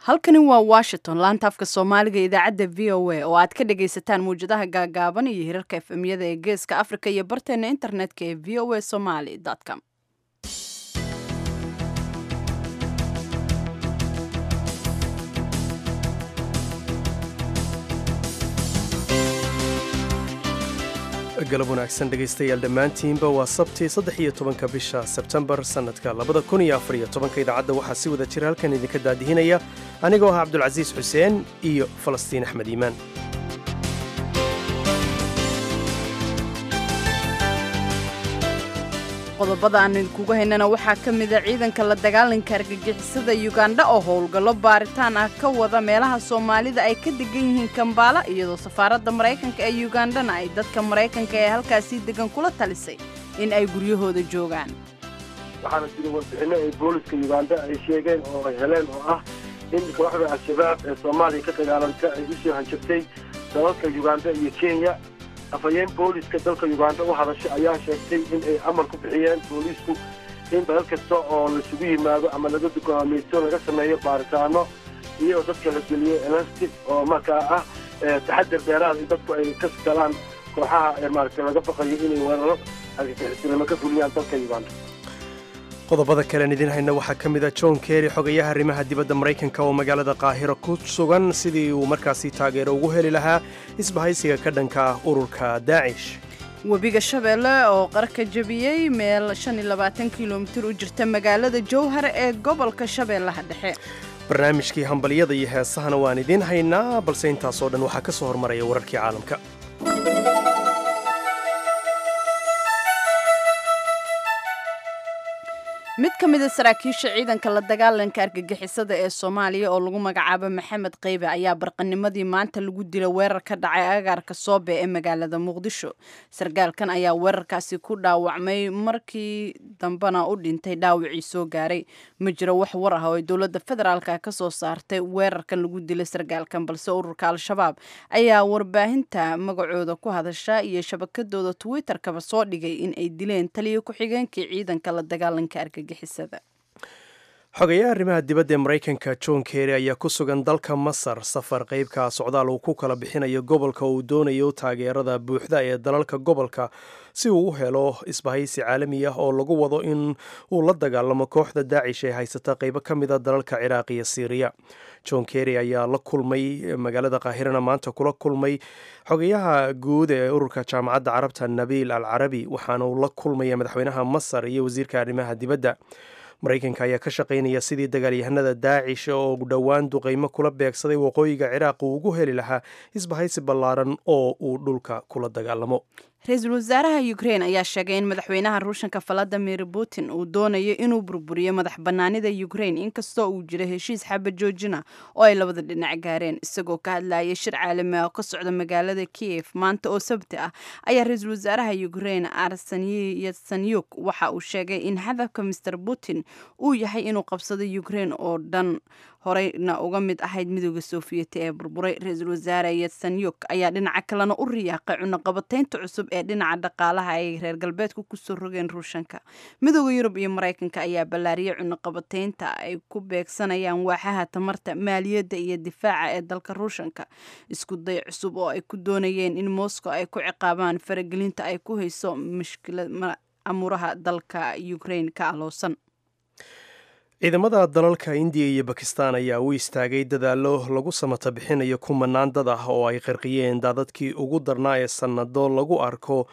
halkani waa washington laanta afka soomaaliga idaacadda v o a oo aad ka dhagaysataan mawjadaha gaagaaban iyo hirarka efemyada ee geeska afrika iyo barteena internetka ee v o a somaly com galab wanaagsan dhegaystayaal dhammaantiinba waa sabtii saddex iyo tobanka bisha sebtembar sannadka labada kun iyo afar iyo tobanka idaacadda waxaa si wada jira halkan idinka daadihinaya anigoo ah cabdulcasiis xuseen iyo falastiin axmed iimaan qodobada aan idinkugu haynana waxaa ka mida ciidanka la dagaalanka argagixisada yugandha oo howlgallo baaritaan ah ka wada meelaha soomaalida ay ka degan yihiin kambaala iyadoo safaaradda maraykanka ee yugandhana ay dadka maraykanka ee halkaasii degan kula talisay in ay guryahooda joogaan waxaana jira warbixinno ay booliska yugandha ay sheegeen oo ay heleen oo ah in kooxda al-shabaab ee soomaaliya ka dagaalanta ay usoo hanjabtay dalalka yugandha iyo kenya afhayeen booliska dalka yugandha u hadashay ayaa sheegtay in ay amar ku bixiyeen booliisku in dalal kasta oo laisugu yimaado ama laga dugaamaysto laga sameeyo baaritaano iyo dadka la geliyo elastic oo markaa ah taxadar dheeraad in dadku ay ka galaan kooxaha maaragtay laga baqayo inay weeraro argagixisinimo ka fuliyaan dalka yuganda qodobada kalean idiin hayna waxaa ka mid a john kerry xogayaha arrimaha dibadda maraykanka oo magaalada qaahiro ku sugan sidii uu markaasi taageero ugu heli lahaa isbahaysiga ka dhanka ah ururka daacish webiga shabeelle oo qarka jebiyey meel kilomitir u jirta magaalada jowhar ee gobolka shabeellaha dhexe barnaamijkii hambalyada iyo heesahana waan idiin haynaa balse intaasoo dhan waxaa ka soo hormaraya wararkii caalamka mid ka mida saraakiisha ciidanka la dagaalanka argagixisada ee soomaaliya oo lagu magacaabo maxamed keybe ayaa barqanimadii maanta lagu dila weerar ka dhacay agaarka soobe ee magaalada muqdisho sargaalkan ayaa weerarkaasi ku dhaawacmay markii dambena u dhintay dhaawacii soo gaaray ma jiro wax war ah oo ay dowladda federaalka ka soo saartay weerarkan lagu dilay sargaalkan balse ururka al-shabaab ayaa warbaahinta magacooda ku hadasha iyo shabakadooda twitter-kaba soo dhigay in ay dileen taliyo ku-xigeenkii ciidanka la dagaalanka argagixisada xogayaha arrimaha dibadda ee maraykanka john kerry ayaa ku sugan dalka masar safar qeybka socdaal uu ku kala bixinayo gobolka uu doonayo taageerada buuxda ee dalalka gobolka si uu u helo isbahaysi caalami ah oo lagu wado in uu la dagaalamo kooxda daacish ee haysata qeybo ka mida dalalka ciraaq iyo siiriya john kerry ayaa la kulmay magaalada kaahirana maanta kula kulmay xogayaha guud ee ururka jaamacadda carabta nabiil al carabi waxaana uu la kulmaya madaxweynaha masar iyo wasiirka arrimaha dibadda maraykanka ayaa ka shaqaynaya sidii dagaalyahanada daacish oo dhowaan duqeymo kula beegsaday waqooyiga ciraaq uu ugu heli lahaa isbahaysi ballaaran oo uu dhulka kula dagaalamo ra-iisul wasaaraha ukrein ayaa sheegay in madaxweynaha ruushanka valadimir putin uu doonayo inuu burburiyo madax bannaanida ukrein inkastoo uu jiro heshiis xaba joojina oo ay labada dhinac gaareen isagoo ka hadlayay shir caalami ah oo ka socda magaalada kiev maanta oo sabti ah ayaa ra-iisul wasaaraha ukrein arseniy yatsanyuk waxa uu sheegay in hadafka master putin uu yahay inuu qabsado ukrein oo dhan horeyna uga mid ahayd midooda soofiyeti ee burburay ra-iisul wasaare yatsanyuk ayaa dhinaca kalena u riyaaqay cunaqabataynta cusub ee dhinaca dhaqaalaha ay reer galbeedku kusoo rogeen ruushanka midooda yurub iyo maraykanka ayaa ballaariyay cunaqabataynta ay ku beegsanayaan waaxaha tamarta maaliyadda iyo difaaca ee dalka ruushanka isku day cusub oo ay ku doonayeen in moscow ay ku ciqaabaan faragelinta ay ku hayso mushkilad amuuraha dalka ukrain ka aloosan ciidamada dalalka indiya iyo bakistan ayaa u istaagay dadaallo lagu samata bixinayo kumanaan dad ah oo ay qarqiyeen daadadkii ugu darnaa ee sannado lagu arko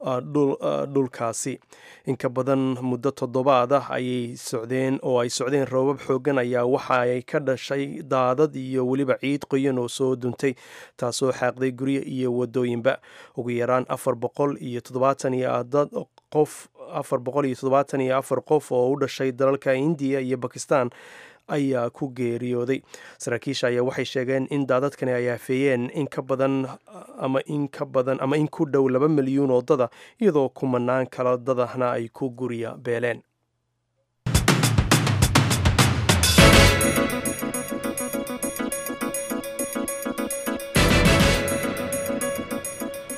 dhulkaasi inka badan muddo toddobaad ah ayay socdeen oo ay socdeen roobab xooggan ayaa waxa ay ka dhashay daadad iyo weliba ciid qoyan oo soo duntay taasoo xaaqday guryo iyo wadooyinba ugu yaraan afar boqol iyo toddobaatan iyo dad qof afar boqol iyo toddobaatan iyo afar qof oo u dhashay dalalka indiya iyo bakistan ayaa ku geeriyooday saraakiisha ayaa waxay sheegeen in daadadkani ay aafeeyeen in ka badan ama in ka badan ama in ku dhow laba milyuun oo dada iyadoo kumanaan kala dadahna ay ku gurya beeleen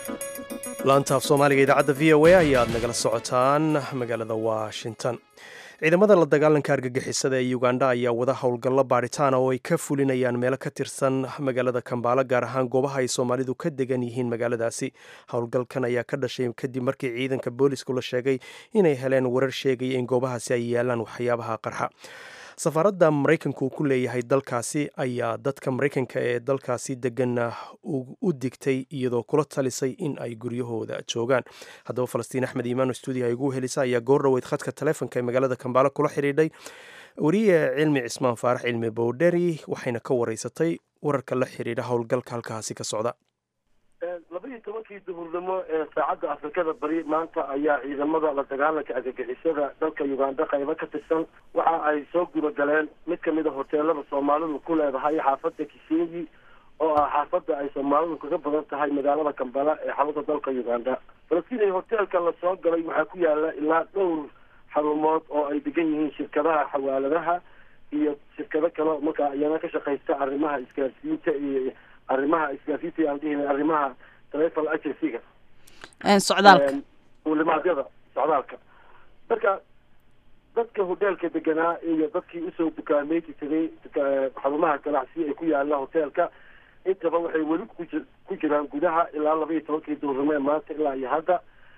laantaaf soomaaliga idaacadda v o a ayaad nagala socotaan magaalada washington ciidamada la dagaalanka argagixisada ee uganda ayaa wada howlgallo baadhitaan oo ay ka fulinayaan meelo ka tirsan magaalada kambaala gaar ahaan goobaha ay soomaalidu ka degan yihiin magaaladaasi howlgalkan ayaa ka dhashay kadib markii ciidanka boolisku la sheegay inay heleen warar sheegaya in goobahaasi ay yaalaan waxyaabaha qarxa safaaradda maraykanku ku leeyahay dalkaasi ayaa dadka maraykanka ee dalkaasi degan u digtay iyadoo kula talisay in ay guryahooda joogaan haddaba falastiin axmed iimaano stuudiyaha igu helisa ayaa goor dhoweyd khadka taleefonka ee magaalada kambaala kula xidhiidhay wariye cilmi cismaan faarax cilmi bowdheri waxayna ka wareysatay wararka la xidhiidha howlgalka halkaasi ka socda labaiyo tobankii duhurnimo ee saacadda afrikada bari maanta ayaa ciidamada la dagaalanka argagixisada dalka uganda qaybo ka tirsan waxa ay soo gudagaleen mid kamid a hoteelada soomaalidu ku leedahay xaafada kisenyi oo ah xaafada ay soomaalidu kaga badan tahay magaalada kambala ee xarunta dalka uganda falastiin hoteelka lasoo galay waxaa ku yaala ilaa dhowr xarumood oo ay degan yihiin shirkadaha xawaaladaha iyo shirkado kale markaa iyana ka shaqaysta arrimaha isgaarsiinta iyo arrimaha isgaarsiinta aan dhihin arrimaha telefon agencyga socdaalka ulimaadyada socdaalka marka dadka hoteelka deganaa iyo dadkii usoo dukaameyti tagay xarumaha ganacsiya ee ku yaala hoteelka intaba waxay weli ku jiraan gudaha ilaa laba iyo tobankii duurnimo ee maanta ilaa iyo hadda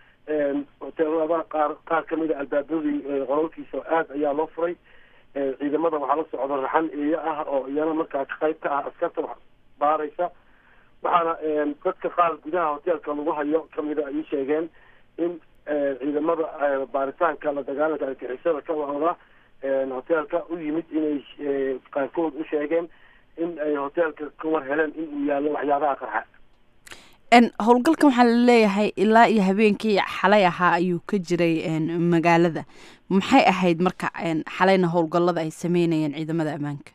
hoteelada qaar qaar kamid a albaabadii qololkiisa aada ayaa loo furay ciidamada waxaa la socda raxan eeyo ah oo iyana markaa qayb ka ah askarta baaraysa waxaana dadka qaar gudaha hoteelka lagu hayo kamida ay sheegeen in ciidamada baaritaanka la dagaalanka argixisada ka wada hoteelka u yimid inay qaarkood u sheegeen in ay hoteelka ka war heleen in uu yaallo waxyaabaha qarxa howlgalkan waxaa laleeyahay ilaa iyo habeenkii xalay ahaa ayuu ka jiray magaalada maxay ahayd marka xalayna howlgalada ay sameynayeen ciidamada ammaanka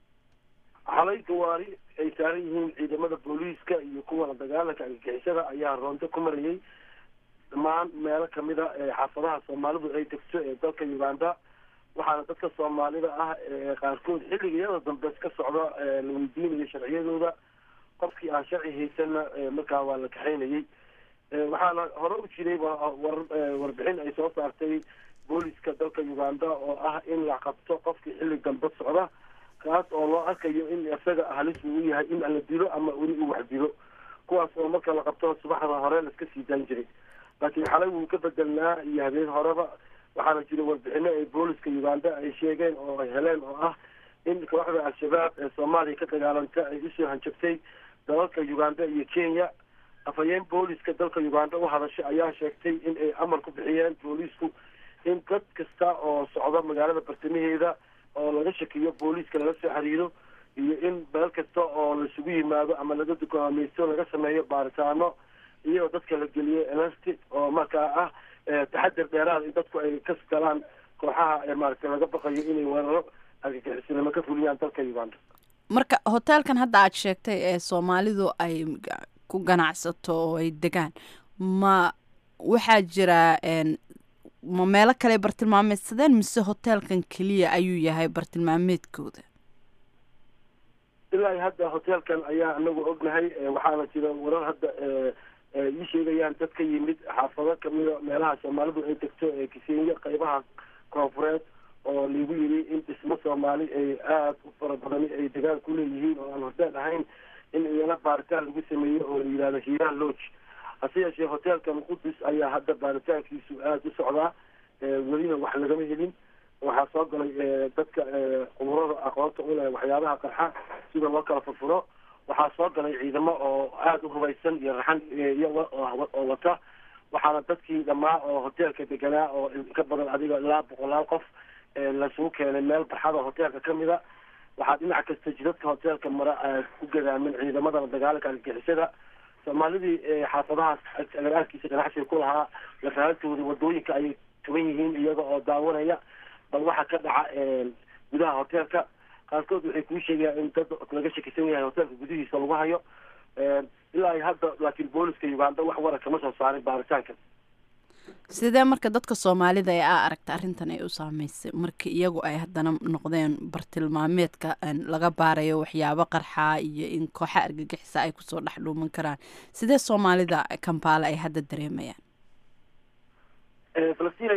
xalay gawaari ay saaran yihiin ciidamada booliiska iyo kuwa la dagaalanka argagixisada ayaa roonto ku marayay dhammaan meelo kamida xaafadaha soomaalidu ay degto ee dalka uganda waxaana dadka soomaalida ah qaarkood xilligiyada dambe ka socda la weydiinayo sharciyadooda qofkii aan sharci haysanna markaa waa la kaxaynayay waxaana hore u jiray war warbixin ay soo saartay booliska dalka uganda oo ah in la qabto qofkii xilli dambe socda kaas oo loo arkayo in isaga halis uu u yahay in la dilo ama weli uu wax dilo kuwaas oo marka la qabto subaxda hore laiska sii daan jiray laakiin xalay wuu ka bedelnaa iyo habeen horeba waxaana jira warbixino ay booliska uganda ay sheegeen oo ay heleen oo ah in kooxda al-shabaab ee soomaaliya ka dagaalanta ay usoo hanjabtay dalalka uganda iyo kenya afhayeen booliska dalka uganda u hadashay ayaa sheegtay in ay amar ku bixiyeen boolisku in dad kasta oo socda magaalada bartamaheeda oo laga shakiyo booliiska lala soo xiriiro iyo in meel kasta oo laisugu yimaado ama laga dukaameysto laga sameeyo baaritaano iyagoo dadka la geliyo elastic oo markaa ah taxadir dheeraad in dadku ay ka galaan kooxaha maaragtay laga baqayo inay weeraro argagixisinimo ka fuliyaan dalka uganda marka hoteelkan hadda aad sheegtay ee soomaalidu ay ku ganacsato oo ay degaan ma waxaa jira ma meelo kale bartilmaameedsadeen mise hoteelkan keliya ayuu yahay bartilmaameedkooda ilaa hadda hoteelkan ayaa anagu ognahay waxaana jira warar hadda ii sheegayaan dad ka yimid xaafado kamida meelaha soomaalidu ay degto ee kisenyo qaybaha koonfureed oo lagu yiri in dhismo soomaali ay aada u fara badani ay degaan ku leeyihiin oo aan hoteel ahayn in iyana baaritaan lagu sameeyo oo la yidhahdo hiiraan lodge hase yeeshee hoteelkan qudus ayaa hadda baaritaankiisu aada u socdaa welina wax lagama helin waxaa soo galay dadka quburada aqoonta u leh waxyaabaha qarxa sida loo kala furfuro waxaa soo galay ciidamo oo aada u hubaysan iyo raxan iyaga oo wata waxaana dadkii dhammaa oo hoteelka deganaa oo ka badan adiga ilaa boqolaal qof lasugu keenay meel barxada hoteelka kamida waxaa dhinac kasta jidadka hoteelka mara ku gadaamin ciidamada dagaalanka argagixisada soomaalidii xaafadahaas agagaarkiisa ganacsiga ku lahaa lafahaltooda wadooyinka ayay tuban yihiin iyaga oo daawanaya bal waxa ka dhaca gudaha hoteelka qaarkood waxay kuu sheegayaan in dad laga shakisan yahay hoteelka gudihiisa lagu hayo ilaa iyo hadda laakiin booliska uganda wax wara kama soo saarin baaritaanka sidee marka dadka soomaalida ee aa aragta arrintan ay u saameysay marka iyagu ay haddana noqdeen bartilmaameedka laga baarayo waxyaabo qarxaa iyo in kooxa argagixisa ay kusoo dhex dhuuman karaan sidee soomaalida kambaale ay hadda dareemayaan falastiin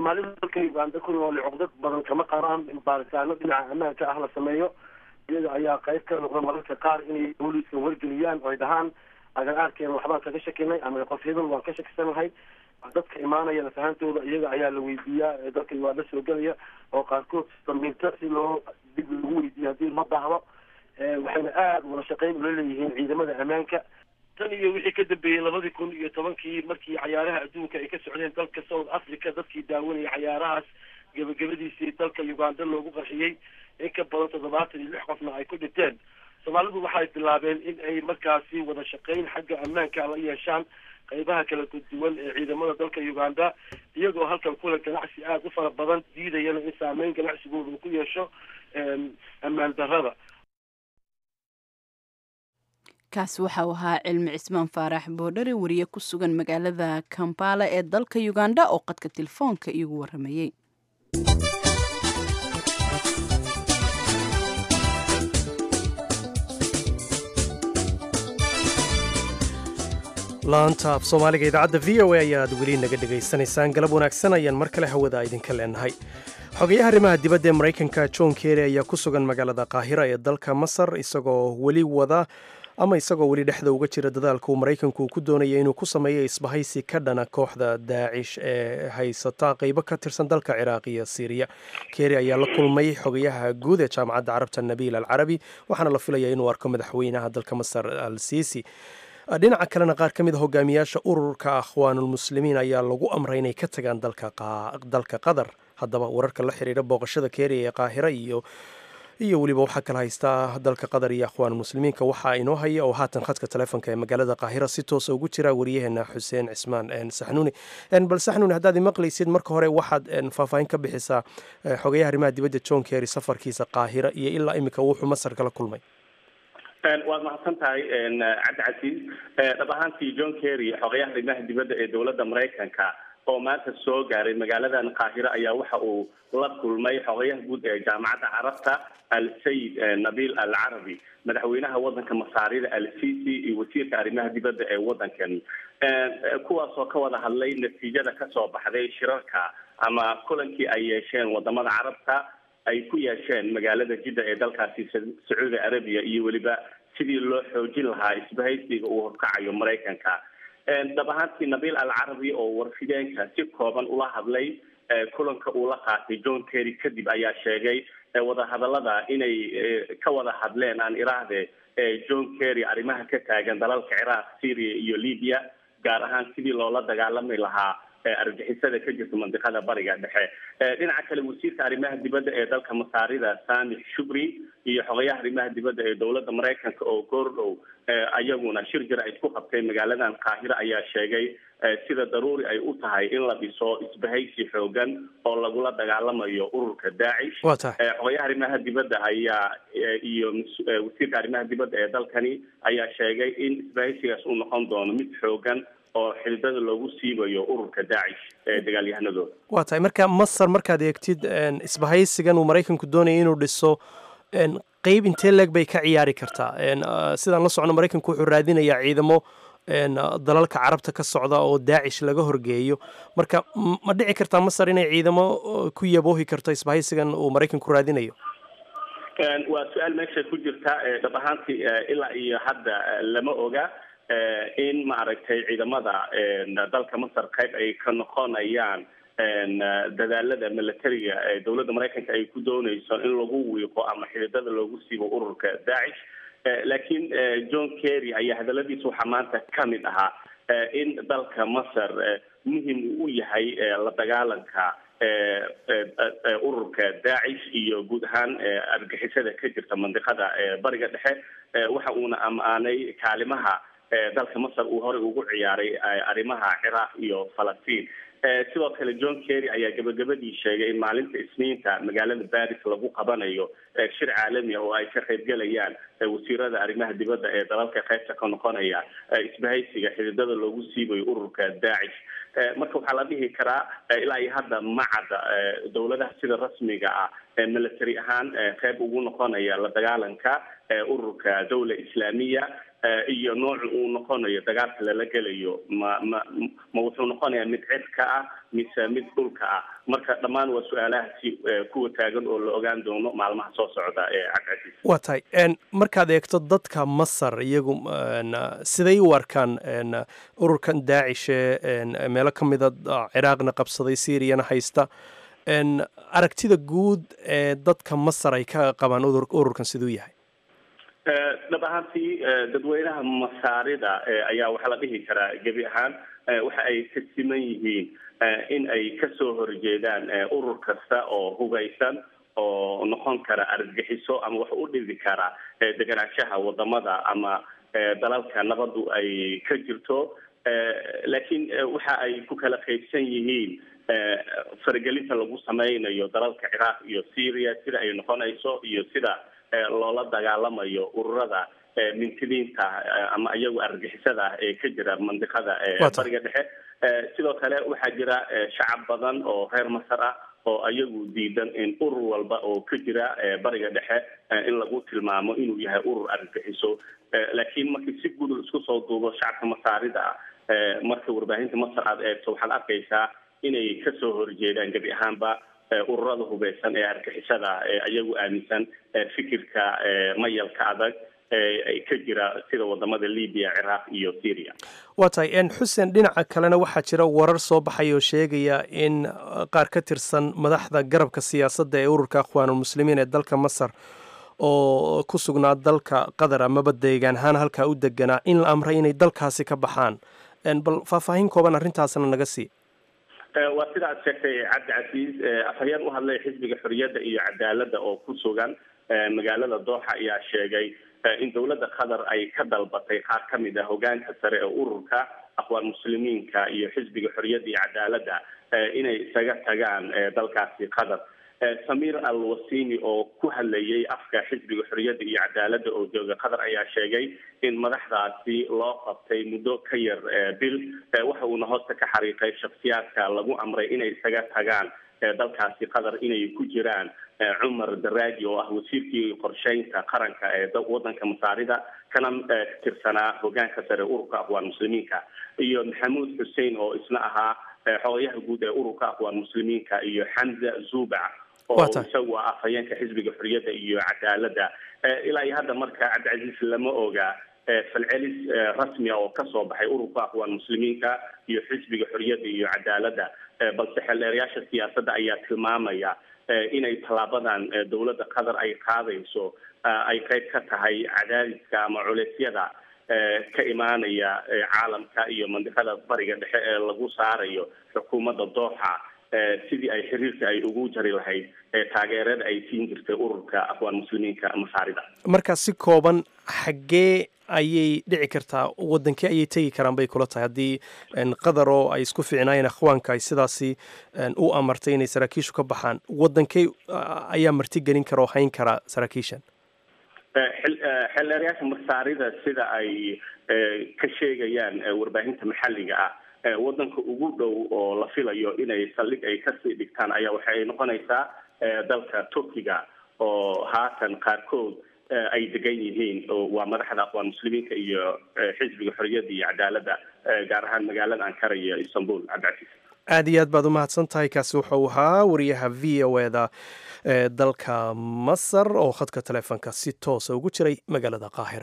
soomaalida dalka uganda ku nool cuqdad badan kama qaraan in baaritaano dhinaca ammaanka ah la sameeyo iyaga ayaa qayb ka noqda mararka qaar inay booliiska wargeliyaan oo ay dhahaan agagaarkeena waxbaan kaga shakinay ama qof hebel waan ka shakisanahay dadka imaanaya nafahantooda iyaga ayaa la weydiiyaa dalka uganda soo gelaya oo qaarkood damiinto si loo dib lagu weydiiyo haddii ma dahdo waxayna aada wada shaqeyn ula leeyihiin ciidamada ammaanka tan iyo wixii ka dambeeyey labadii kun iyo tobankii markii cayaaraha adduunka ay ka socdeen dalka south africa dadkii daawanayay cayaarahaas gebagabadiisii dalka uganda loogu qarxiyey in ka badan toddobaatan iyo lix qofna ay ku dhinteen soomaalidu waxay bilaabeen in ay markaasi wada shaqeyn xagga ammaanka la yeeshaan qaybaha kala duwan ee ciidamada dalka uganda iyagoo halkan kulan ganacsi aada u fara badan diidayana in saameyn ganacsigooda uu ku yeesho ammaan darrada kaasi waxa uu ahaa cilmi cismaan faarax boodhare wariye ku sugan magaalada kampala ee dalka uganda oo qadka telefoonka iigu waramayey laanta af soomaaliga idaacadda v o a ayaad weli naga dhegaysanaysaan galab wanaagsan ayaan mar kale hawada idinka leenahay xogayaha arrimaha dibadda ee maraykanka john kerry ayaa ku sugan magaalada qaahira ee dalka masar isagoo weli wada ama isagoo weli dhexda uga jira dadaalka uu maraykanku ku doonaya inuu ku sameeyo isbahaysi ka dhana kooxda daacish ee haysata qeybo ka tirsan dalka ciraaq iyo siiriya kerry ayaa la kulmay xogayaha guud ee jaamacadda carabta nabiil al carabi waxaana la filayaa inuu arko madaxweynaha dalka masar al siisi dhinaca kalena qaar ka mid a hogaamiyaasha ururka akhwaanulmuslimiin ayaa lagu amray inay ka tagaan dalka qatar haddaba wararka la xiriira booqashada keeriya ee qaahira iyo iyo weliba waxaa kala haystaa dalka qatar iyo akhwaanulmuslimiinka waxaa inoo haya oo haatan khadka taleefonka ee magaalada qaahira si toosa ugu jira wariyaheena xuseen cismaan saxnuuni bal saxnuuni haddaad imaqlaysid marka hore waxaad faahfaahin ka bixisaa xogayaha arrimaha dibadda john kerry safarkiisa qaahira iyo ilaa iminka wuxuu masar kala kulmay waad mahadsan tahay cabdi casiis dhab ahaantii john kerry xogayaha arrimaha dibadda ee dowladda maraykanka oo maanta soo gaaray magaaladan qaahiro ayaa waxa uu la kulmay xogayaha guud ee jaamacadda carabta al sayid nabil al carabi madaxweynaha wadanka masaarida al sisi iyo wasiirka arrimaha dibadda ee waddankan kuwaasoo ka wada hadlay natiijada kasoo baxday shirarka ama kulankii ay yeesheen wadamada carabta ay ku yeesheen magaalada jidda ee dalkaasi sacuudi arabiya iyo weliba sidii loo xoojin lahaa isbahaysiga uu horkacayo maraykanka dhab ahaantii nabiil al carabi oo warfideenka si kooban ula hadlay kulanka uu la qaatay john kerry kadib ayaa sheegay wadahadalada inay ka wada hadleen aan iraahde john kerry arrimaha ka taagan dalalka ciraaq syria iyo libya gaar ahaan sidii loola dagaalami lahaa argixisada ka jirta mandiqada bariga dhexe dhinaca kale wasiirka arrimaha dibadda ee dalka masaarida samix shubri iyo xogayaha arrimaha dibadda ee dowladda maraykanka oo goordhow ayaguna shir jir ay isku qabteen magaaladan qaahiro ayaa sheegay sida daruuri ay u tahay in la dhiso isbahaysi xoogan oo lagula dagaalamayo ururka daacish xogayaha arrimaha dibadda ayaa iyo wasiirka arrimaha dibadda ee dalkani ayaa sheegay in isbahaysigaas uu noqon doono mid xoogan oo xididada loogu siibayo ururka daacish ee dagaalyahanadooda waa tahay marka masar markaad eegtid isbahaysigan uu maraykanku doonaya inuu dhiso qeyb intee leeg bay ka ciyaari kartaa sidaan la socno maraykanku wuxuu raadinayaa ciidamo dalalka carabta ka socda oo daacish laga horgeeyo marka ma dhici kartaa masar inay ciidamo ku yaboohi karto isbahaysigan uu maraykanku raadinayo waa su-aal meesha ku jirta dhab ahaantii ilaa iyo hadda lama oga in maaragtay ciidamada dalka masar qayb ay ka noqonayaan dadaalada militariga ee dowladda maraykanka ay ku dooneyso in lagu wiiqo ama xididada loogu siibo ururka daacish laakiin john kerry ayaa hadaladiisa waxaa maanta ka mid ahaa in dalka masar muhim uu u yahay la dagaalanka ururka daacish iyo guud ahaan argixisada ka jirta mandiqada bariga dhexe waxa uuna ammaanay kaalimaha dalka masar uu horey ugu ciyaaray arrimaha ciraaq iyo falastiin sidoo kale john kerry ayaa gabagabadii sheegay in maalinta isniinta magaalada baris lagu qabanayo shir caalami ah oo ay ka qaybgelayaan wasiirada arrimaha dibadda ee dalalka qaybta ka noqonaya isbahaysiga xididada loogu siibayo ururka daacish marka waxaa la dhihi karaa ilaa iyo hadda macadda dowladaha sida rasmiga ah military ahaan qayb ugu noqonaya la dagaalanka ururka dawla islaamiya iyo nooca uu noqonayo dagaalka lala gelayo ma ma ma wuxuu noqonayaa mid cirka ah mise mid dhulka ah marka dhammaan waa su-aalahaasi kuwa taagan oo la ogaan doono maalmaha soo socda ee cabdicasiis waa tahay markaad eegto dadka masar iyagu siday u arkaan ururkan daacishe meelo ka mida ciraaqna qabsaday syriyana haysta aragtida guud ee dadka masar ay ka qabaan ururkan siduu yahay dhab ahaantii dadweynaha masaarida ayaa waxaa la dhihi karaa gebi ahaan waxa ay ka siman yihiin in ay kasoo horjeedaan urur kasta oo hugaysan oo noqon kara argagixiso ama wax u dhidi kara deganaanshaha wadamada ama dalalka nabadu ay ka jirto laakiin waxa ay ku kala qaybsan yihiin faragelinta lagu sameynayo dalalka ciraaq iyo syria sida ay noqonayso iyo sida loola dagaalamayo ururada mintidiinta ama iyagu argagixisada ah ee ka jira mandiqada bariga dhexe sidoo kale waxaa jira shacab badan oo reer masar ah oo iyagu diidan in urur walba oo ka jira bariga dhexe in lagu tilmaamo inuu yahay urur argagixiso laakiin markii si guud isku soo duubo shacabka masaarida ah marka warbaahinta masar aad eegto waxaad arkaysaa inay kasoo horjeedaan gebi ahaanba ururada hubeysan ee argixisada ee iyagu aaminsan fikirka mayalka adag ee ka jira sida wadamada libiya ciraaq iyo syria waa tahay xuseen dhinaca kalena waxaa jira warar soo baxay oo sheegaya in qaar ka tirsan madaxda garabka siyaasadda ee ururka akhwaanulmuslimiin ee dalka masar oo ku sugnaa dalka qatar amaba deegaan ahaan halkaa u deganaa in la amray inay dalkaasi ka baxaan bal faahfaahin kooban arrintaasna naga sii waa sida aad sheegtay cabdi casiis afhayeen u hadlay xisbiga xorriyadda iyo cadaaladda oo ku sugan magaalada dooxa ayaa sheegay in dowladda qatar ay ka dalbatay qaar ka mid ah hogaanka sare ee ururka aqwaan muslimiinka iyo xisbiga xorriyadda iyo cadaaladda inay isaga tagaan dalkaasi qatar samir al wasimi oo ku hadlayay afka xisbiga xorriyadda iyo cadaaladda oo jooga qatar ayaa sheegay in madaxdaasi loo qabtay muddo ka yar bil waxa uuna hoosta ka xariiqay shaksiyaadka lagu amray inay isaga tagaan dalkaasi qatar inay ku jiraan cumar daraaji oo ah wasiirkii qorsheynta qaranka ee wadanka masaarida kana tirsanaa hogaanka sare ururka aqwaan muslimiinka iyo maxamuud xussein oo isna ahaa xogayaha guud ee ururka aqwaan muslimiinka iyo xamza zubac oo isagu ah afhayeenka xisbiga xorriyadda iyo cadaaladda ilaa iyo hadda marka cabdicasiis lama oga falcelis rasmia oo kasoo baxay ururka aqwaan muslimiinka iyo xisbiga xorriyadda iyo cadaaladda balse xeldheerayaasha siyaasadda ayaa tilmaamaya inay tallaabadan dowladda qatar ay qaadayso ay qayb ka tahay cadaadiska ama culeysyada ka imaanaya caalamka iyo mandiqada bariga dhexe ee lagu saarayo xukuumadda dooxa sidii ay xiriirka ay ugu jari lahayd taageerada ay siin jirtay ururka aqwaan muslimiinka masaarida marka si kooban xaggee ayay dhici kartaa wadankee ayay tegi karaan bay kula tahay haddii qatar oo ay isku fiicnaayeen akhwaanka ay sidaasi u amartay inay saraakiishu ka baxaan wadankee ayaa marti gelin kara oo hayn kara saraakiishan xeldheerayaasha masaarida sida ay ka sheegayaan warbaahinta maxalliga ah wadanka ugu dhow oo la filayo inay saldhig ay kasii dhigtaan ayaa waxay noqonaysaa dalka turkiga oo haatan qaarkood ay degan yihiin waa madaxda aqwaan muslimiinka iyo xisbiga xorriyadda iyo cadaaladda gaar ahaan magaalada ankara iyo istanbul cabdicasiis aad iyo aad baad u mahadsan tahay kaasi wuxuu ahaa wariyaha v o e da ee dalka masar oo khadka taleefonka si toosa ugu jiray magaalada qaahira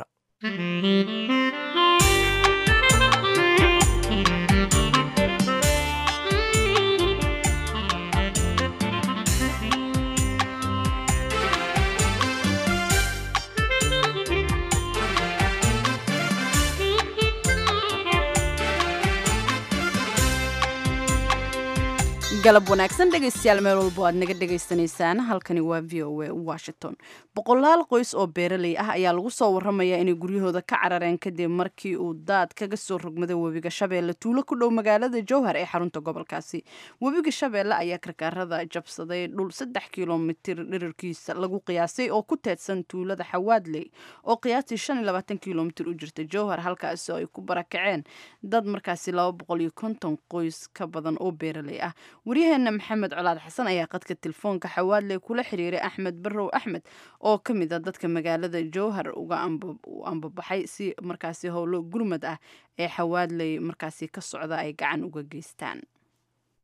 galab wanaagsan dhegaystayaal meel walbo aad naga dhagaysanaysaan halkani waa v o a washington boqolaal qoys oo beeraley ah ayaa lagu soo waramayaa inay guryahooda ka carareen kadib markii uu daad kaga soo rogmaday webiga shabeelle tuulo ku dhow magaalada jowhar ee xarunta gobolkaasi webiga shabeelle ayaa karkaarada jabsaday dhul saddex kilomitir dhirirkiisa lagu qiyaasay oo ku teedsan tuulada xawaadley oo qiyaastii shan iyo labaatan kilomitir u jirta jowhar halkaasi oo ay ku barakaceen dad markaasi laba boqol iyo konton qoys ka badan oo beeraley ah waryaheena maxamed colaad xasan ayaa qadka telefoonka xawaadley kula xiriiray axmed barrow axmed oo ka mid a dadka magaalada jowhar uga ambabaxay si markaasi howlo gurmad ah ee xawaadley markaasi ka socda ay gacan uga geystaan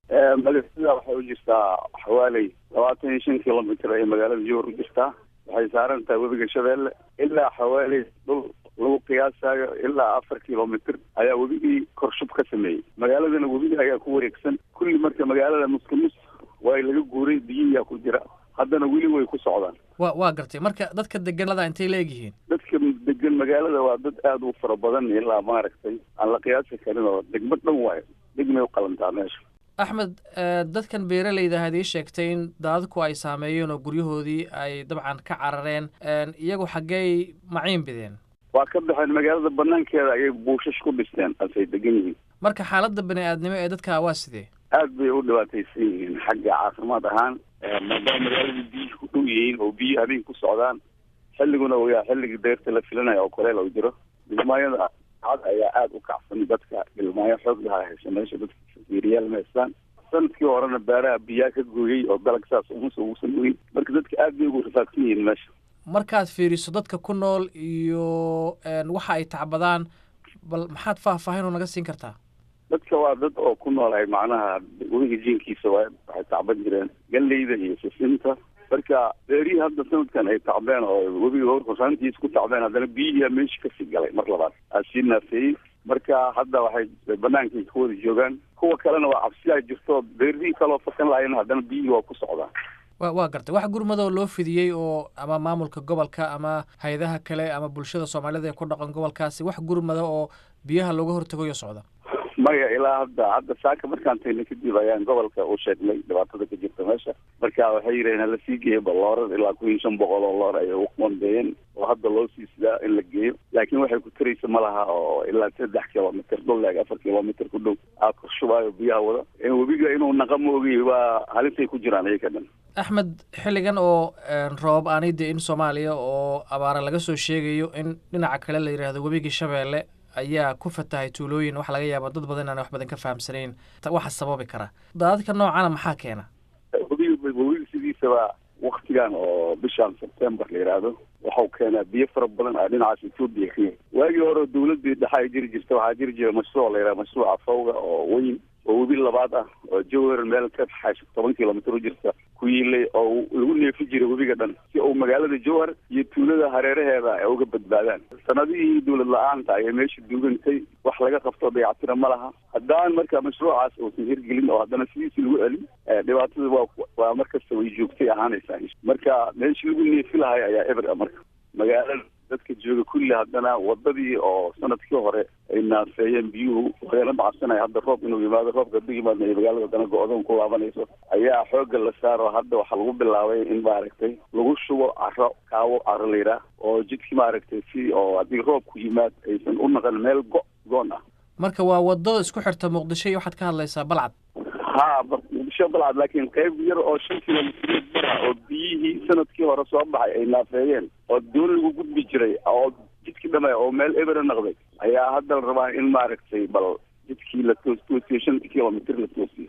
magaalada waxay u jirtaa xawaaley labaatan iyo shan kilomitr ay magaalada jowhar u jirtaa waxay saaran tahay webiga shabeelle ilaa xawaaley dhul lagu qiyaasayo ilaa afar kilomitr ayaa webigii korshub ka sameeyey magaaladana webiga ayaa ku wareegsan kulli marka magaalada muskimus waa laga guuray biyihiyaa ku jira haddana weli way ku socdaan wa waa gartay marka dadka deganada intay la egyihiin dadka degan magaalada waa dad aada u fara badan ilaa maaragtay aan la qiyaasi karin oo degmo dhan waayo degmay u qalantaa meesha axmed dadkan beeraleyda ahaad ii sheegtay in daadadku ay saameeyeen oo guryahoodii ay dabcan ka carareen iyagu xaggey maciin bideen waa ka baxeen magaalada banaankeeda ayay buushash ku dhisteen asay degan yihiin marka xaaladda bani aadnimo ee dadka waa sidee aad bay u dhibaataysan yihiin xagga caafimaad ahaan maadaama magaalada biyihii ku dhow yihiin oo biyi habeen ku socdaan xilliguna waa xilligii deyrta la filanaya oo koleel oo jiro dhilmaayada cad ayaa aada u kacsan dadka dhilmaayo xoog lahaa hesha meesha dadka fiiriyaal ma haystaan sanadkii horena beeraha biyaa ka gooyey oo dalag saas umas uusan ogeyn marka dadka aad bay ugu rafaadsan yihiin meesha markaad fiiriso dadka ku nool iyo waxa ay tacbadaan bal maxaad faahfaahin oo naga siin kartaa dadka waa dad oo ku noolahay macnaha webiga jiinkiisa waa waxay tacban jireen galleyda iyo sisinta marka beerihii hadda sanadkan ay tacbeen oo webiga hor horaantiisa ku tacbeen haddana biyihiyaa meesha kasii galay mar labaad aa sii naafeeyey marka hadda waxay banaankai ka wada joogaan kuwa kalena waa cabsiyaa jirto beerihii kaloo fakan lahayn haddana biyihii waa ku socdaan wa waa gartay wax gurmadoo loo fidiyey oo ama maamulka gobolka ama hay-adaha kale ama bulshada soomaalida ee ku dhaqan gobolkaasi wax gurmada oo biyaha looga hortagoyo socda maya ilaa hadda hadda saaka markaan tagna kadib ayaan gobolka u sheegnay dhibaatada ka jirta meesha marka waxay yidhaheen hala sii geeyo baloorar ilaa kun iyo shan boqol oo loor ayay u qoondeeyeen oo hadda loo sii sidaa in la geeyo laakiin waxay ku taraysa ma laha oo ilaa saddex kilomitr dhul eg afar kilomitr ku dhow aa korshubaayo biyaha wada webiga inuu naqa moogiy waa halisay ku jiraan iyaga dhan axmed xilligan oo roobab aanay de in soomaaliya oo abaara laga soo sheegayo in dhinaca kale la yidhaahdo webigii shabeelle ayaa ku fatahay tuulooyin waxa laga yaaba dad badan inaan wax badan ka fahamsanayn waxa sababi kara daadadka noocana maxaa keena webiga webiga sidiisaba waktigan oo bishan sebtember la yidhaahdo waxau keenaa biyo fara badan a dhinacaas etoobiya ka yimi waagii hore dawladii dhexa ay jiri jirta waxaa jiri jira mashruuc la yidhaha mashruuca fawga oo weyn oo webi labaad ah oo jowhar meel ka xash toban kilomitr u jirta ku yiilay oo lagu neefi jiray webiga dhan si uu magaalada jowhar iyo tuulada hareeraheeda ay uga badbaadaan sanadihii dawlad la-aanta ayay meesha duugantay wax laga qabto dayactira ma laha haddaan marka mashruucaas uusan hirgelin oo haddana sidiisi lagu celin dhibaatada waa waa markasta way joogtay ahaanaysaa marka meeshii lagu neefi lahay ayaa eber a marka magaalada dadka jooga kulli haddana wadadii oo sanadkii hore ay naafeeyeen biyuhu lagala macabsanaya hadda roob inuu yimaado roobka hadduu yimaadna ay magaalada haddana go-doon ku laabanayso ayaa xoogga la saaro hadda waxaa lagu bilaabay in maaragtay lagu shubo caro kaawo caro la yidhaah oo jidkii maaragtay si oo haddii roobku yimaad aysan u naqan meel go goon ah marka waa wadada isku xirta muqdisho iyo waxaad ka hadlaysaa balcad ha muqdisho balcad laakiin qayb yar oo shan kilomitr bara oo biyihii sanadkii hore soo baxay ay naafeeyeen oo doon lagu gudbi jiray oo jidkii dhamay oo meel ebera noqday ayaa hadda la rabaa in maaragtay bal jidkii la toos toosiyo shanta kilomitr la toosiyo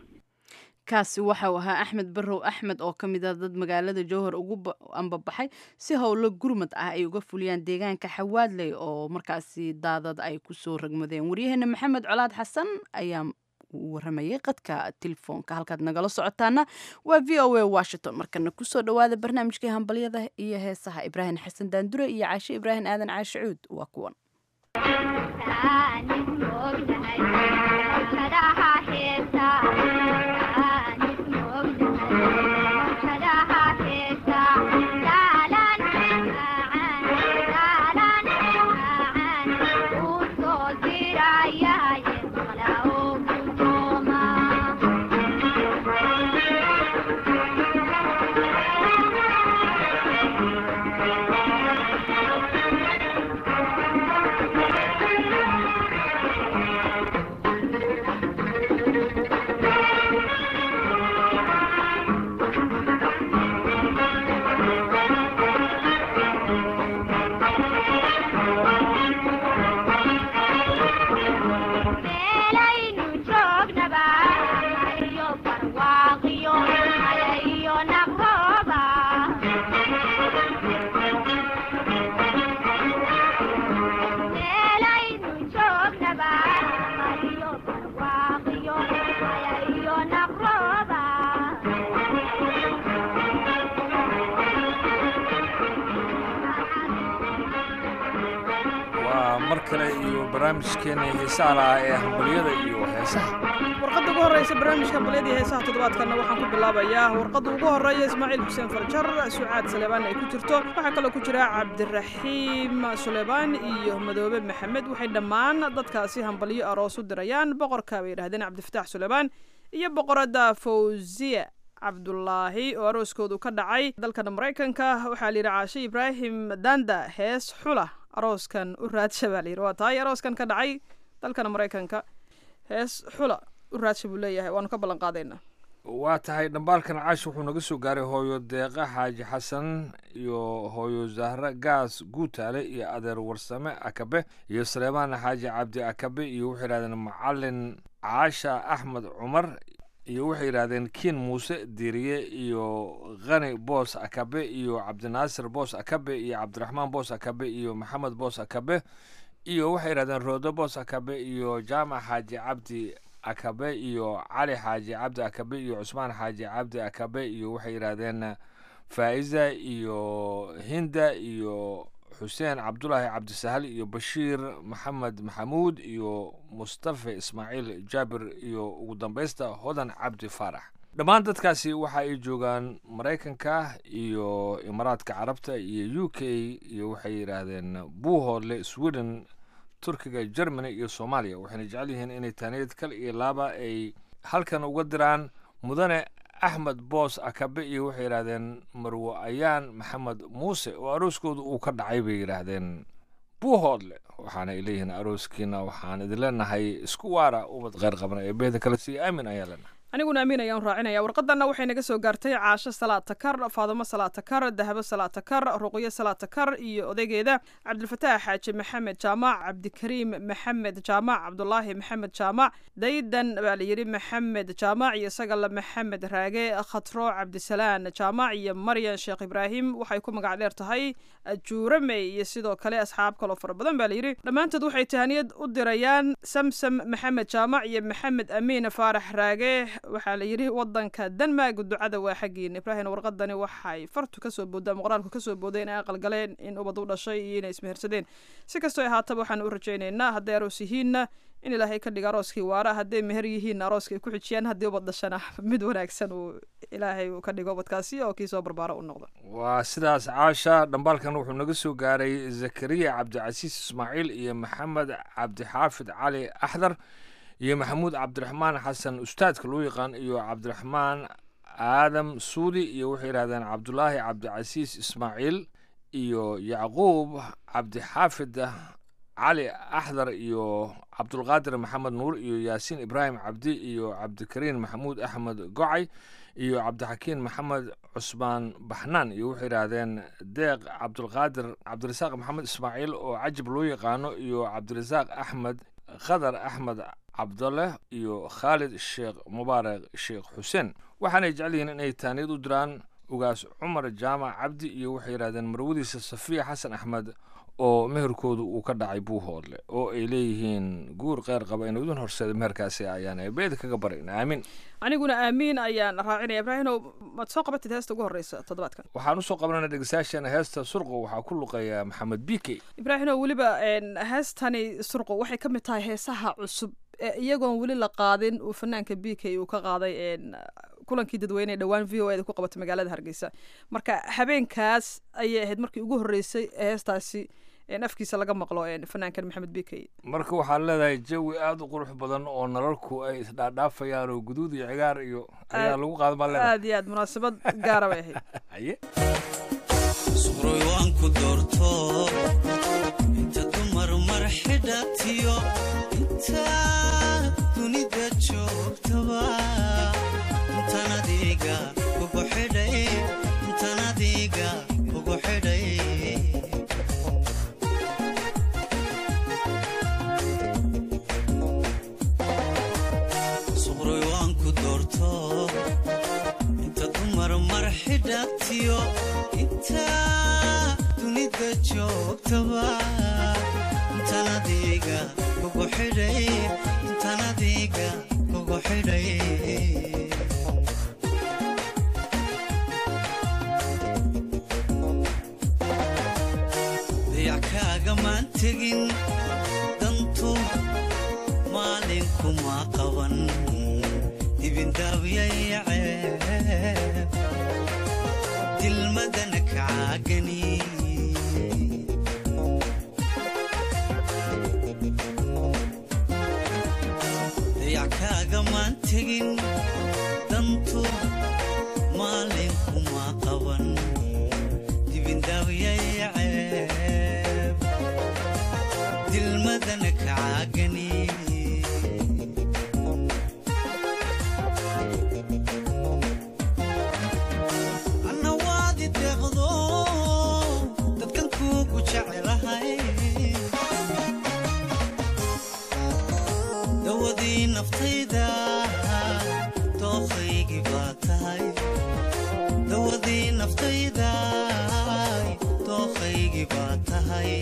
kaasi waxau ahaa axmed barrow axmed oo ka mid ah dad magaalada jowhar ugu ambabaxay si howlo gurmad ah ay uga fuliyaan deegaanka xawaadley oo markaasi daadad ay kusoo ragmadeen waryaheena maxamed colaad xasan ayaa waramayay qadka telefoonka halkaad nagala socotaana waa v o a washington markana kusoo dhawaada barnaamijkii hambalyada iyo heesaha ibraahim xasan daandure iyo caashe ibraahim aadan caashe cuud waa kuwan kale iyo barnaamijkeena heesaha lahaa ee hambaliyada iyo heesaha warqadda ugu horreysa barnaamijka hambaliyada iyo heesaha toddobaadkanna waxaan ku bilaabayaa warqadda ugu horreeya ismaaciil xuseen farjar sucaad saleebaan ay ku jirto waxaa kaloo ku jira cabdiraxiim suleymaan iyo madoobe maxamed waxay dhammaan dadkaasi hambaliyo aroos u dirayaan boqorka bay yidhahdeen cabdifataax suleymaan iyo boqoradda fawziya cabdulaahi oo arooskoodu ka dhacay dalkan maraykanka waxaa la yidhi caashe ibraahim danda hees xula arooskan u raadsha baa layidhi waa tahay arooskan ka dhacay dalkan maraykanka hees xula u raadsha buu leeyahay waanu ka ballan qaadaynaa waa tahay dhambaalkan caash wuxuu naga soo gaaray hooyo deeqa xaaji xasan iyo hooyo zahra gaas guutaale iyo adeer warsame akabe iyo saleemaan xaaji cabdi akabe iyo waxay yidhahdeen macalin caasha axmed cumar iyo waxay yidhahdeen kiin muuse diiriye iyo khani boos akabe iyo cabdinaasir boos akabe iyo cabdiraxmaan boos akabe iyo maxamed boos akabe iyo waxay yidhahdeen roodo boos akabe iyo jaamac xaaji cabdi akabe iyo cali xaaji cabdi akabe iyo cusmaan xaaji cabdi akabe iyo waxay yidhahdeen faa'iza iyo hinda iyo xuseen cabdulaahi cabdisahal iyo bashiir maxamed maxamuud iyo mustafa ismaaciil jaabir iyo ugu dambaysta hodan cabdi faarax dhammaan dadkaasi waxa ay joogaan maraykanka iyo imaaraadka carabta iyo u k iyo waxay yidhaahdeen buuhoodle sweden turkiga germany iyo soomaaliya waxayna jecel yihiin inay taaniyad kal iyo laaba ay halkan uga diraan mudane axmed boos akabe iyo waxay yidhaahdeen marwo ayaan maxamed muuse oo arooskooda uu ka dhacay bay yidhaahdeen buuhoodle waxaana ay leeyihiin arooskiina waxaan idin leenahay isku waara ubad kheyr qabna ee beeda kale sii aamin ayaa leenahay aniguna amiin ayaan raacinaya warqadanna waxay naga soo gaartay caasho salaatakar faadimo salaatakar dahabo salaatakar ruqyo salaatakar iyo odaygeeda cabdilfataax xaaji maxamed jaamac cabdikariim maxamed jaamac cabdulaahi maxamed jaamac daydan baa layidhi maxamed jaamac iyo sagale maxamed raage khatro cabdisalaan jaamac iyo maryan sheekh ibraahim waxay ku magac dheer tahay juurame iyo sidoo kale asxaab kaloo fara badan baa layidhi dhammaantood waxay tahaniyad u dirayaan samsam maxamed jaamac iyo maxamed amiin faarax raage waxaa la yidhi wadanka denmark ducada waa xaggiina ibraahim warqadani waxay fartu kasoo boodaan qoraalku kasoo booday inay aqal galeen in ubad u dhashay iyo inay ismehersadeen si kastoo ahaataba waxaan u rajaynaynaa hadday aroos yihiinna in ilaahay ka dhiga arooskii waara hadday meher yihiinna arooska ay ku xijiyaan haddii ubad dhashana mid wanaagsan uu ilaahay uu ka dhigo ubadkaasi oo kii soo barbaaro u noqdo waa sidaas caasha dhambaalkan wuxuu naga soo gaaray zakariya cabdicasiis ismaaciil iyo maxamed cabdixaafid cali axdar iyo maxamuud cabdiraxmaan xasan ustaadka loo yaqaan iyo cabdiraxmaan aadam suudi iyo waxay yidhahdeen cabdulaahi cabdicasiis ismaaciil iyo yacquub cabdixaafid cali axdar iyo cabdulqaadir maxamed nuur iyo yaasiin ibraahim cabdi iyo cabdikariin maxamuud axmed gocay iyo cabdixakiin maxamed cusmaan baxnaan iyo waxay yidhaahdeen deeq cabdulqaadir cabdirasaaq maxamed ismaaciil oo cajib loo yaqaano iyo cabdirasaaq axmed khadar axmed cabdaleh iyo khaalid sheekh mubaarak sheekh xuseen waxaanay jecel yihiin inay taaniyad u diraan ugaas cumar jaamac cabdi iyo waxay yidhahdeen marwadiisa safiya xasan axmed oo meherkoodu uu ka dhacay buuhoodle oo ay leeyihiin guur kheyr qaba inuu idin horseeda meherkaasi ayaan beeda kaga barin aamin aniguna aamiin ayaan raacinaya ibraahimow maad soo qabatid heesta ugu horreysa toddobaadkan waxaan usoo qabanana dhegeystayaasheena heesta surqo waxaa ku luqeeya maxamed bike ibraahimow weliba heestani surqo waxay ka mid tahay heesaha cusub iyagoon weli la qaadin uu fanaanka b k uu ka qaaday kulankii dadweyne dhowaan v o eda ku qabatay magaalada hargeysa marka habeenkaas ayay ahayd markii ugu horreysay heestaasi afkiisa laga maqlo fanaankan maxamed b k marka waxaad leedahay jawi aada u qurux badan oo nalalku ay isdhaadhaafayaan oo guduud iyo cigaar iyo ayaa lagu qaada baa leedahay aad iyo aad munaasabad gaara bay ahayd haye suqroy waan ku doorto inta dumar mar xidhatiyo inta dunida joogtaba intan adiga kugu xidhay intan adiga kugu xidhay suqroy waan ku doorto inta dumar mar xidhatiyo inta dunida joogtaba intan adiga kugu xidhay intan adiga kugu xidhay dayac kaagamaan maan tegin dantu maalin kuma qaban dibindaabyayceeb dilmadana kacaagani dayackaaga maan tegin dantu maalin kuma qaban dibindaabyayceeb dilmadana kacaagani anna waadi deeqdo dadkan kuugu jecelahay dawadii naftayda dooqaygii baa tahay dawadii naftayda dooqaygii baa tahay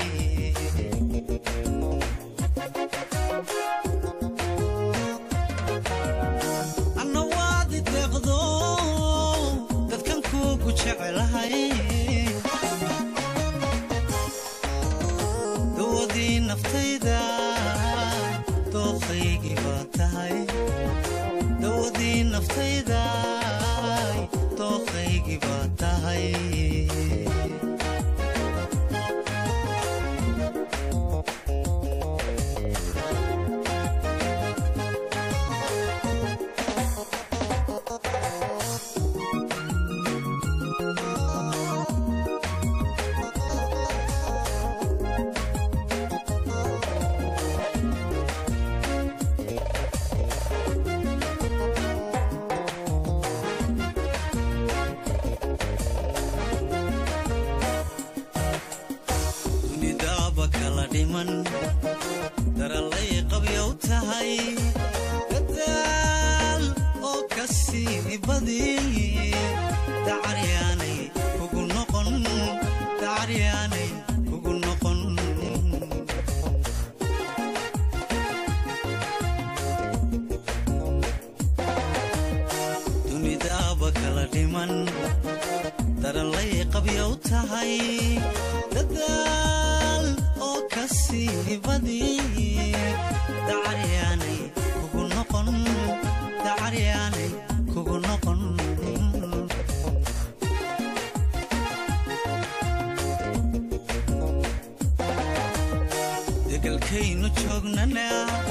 anna waadi deeqdo dadkan kuugu jecelahay dawadii naftayda dooqaygii baa tahay dawadii naftayda dooqaygii baa tahay dunidaaba kala dhiman darallay qabyow tahay dadaal oo ka sii badi dacaryaanay kugu noqon dacaryaanay kugu noqon dunidaaba kala dhiman darallay qabyow tahay dadaal oo ka sii badi dacaryaanay kugu noqon dacaryaanay kugu noqon degalkaynu joognana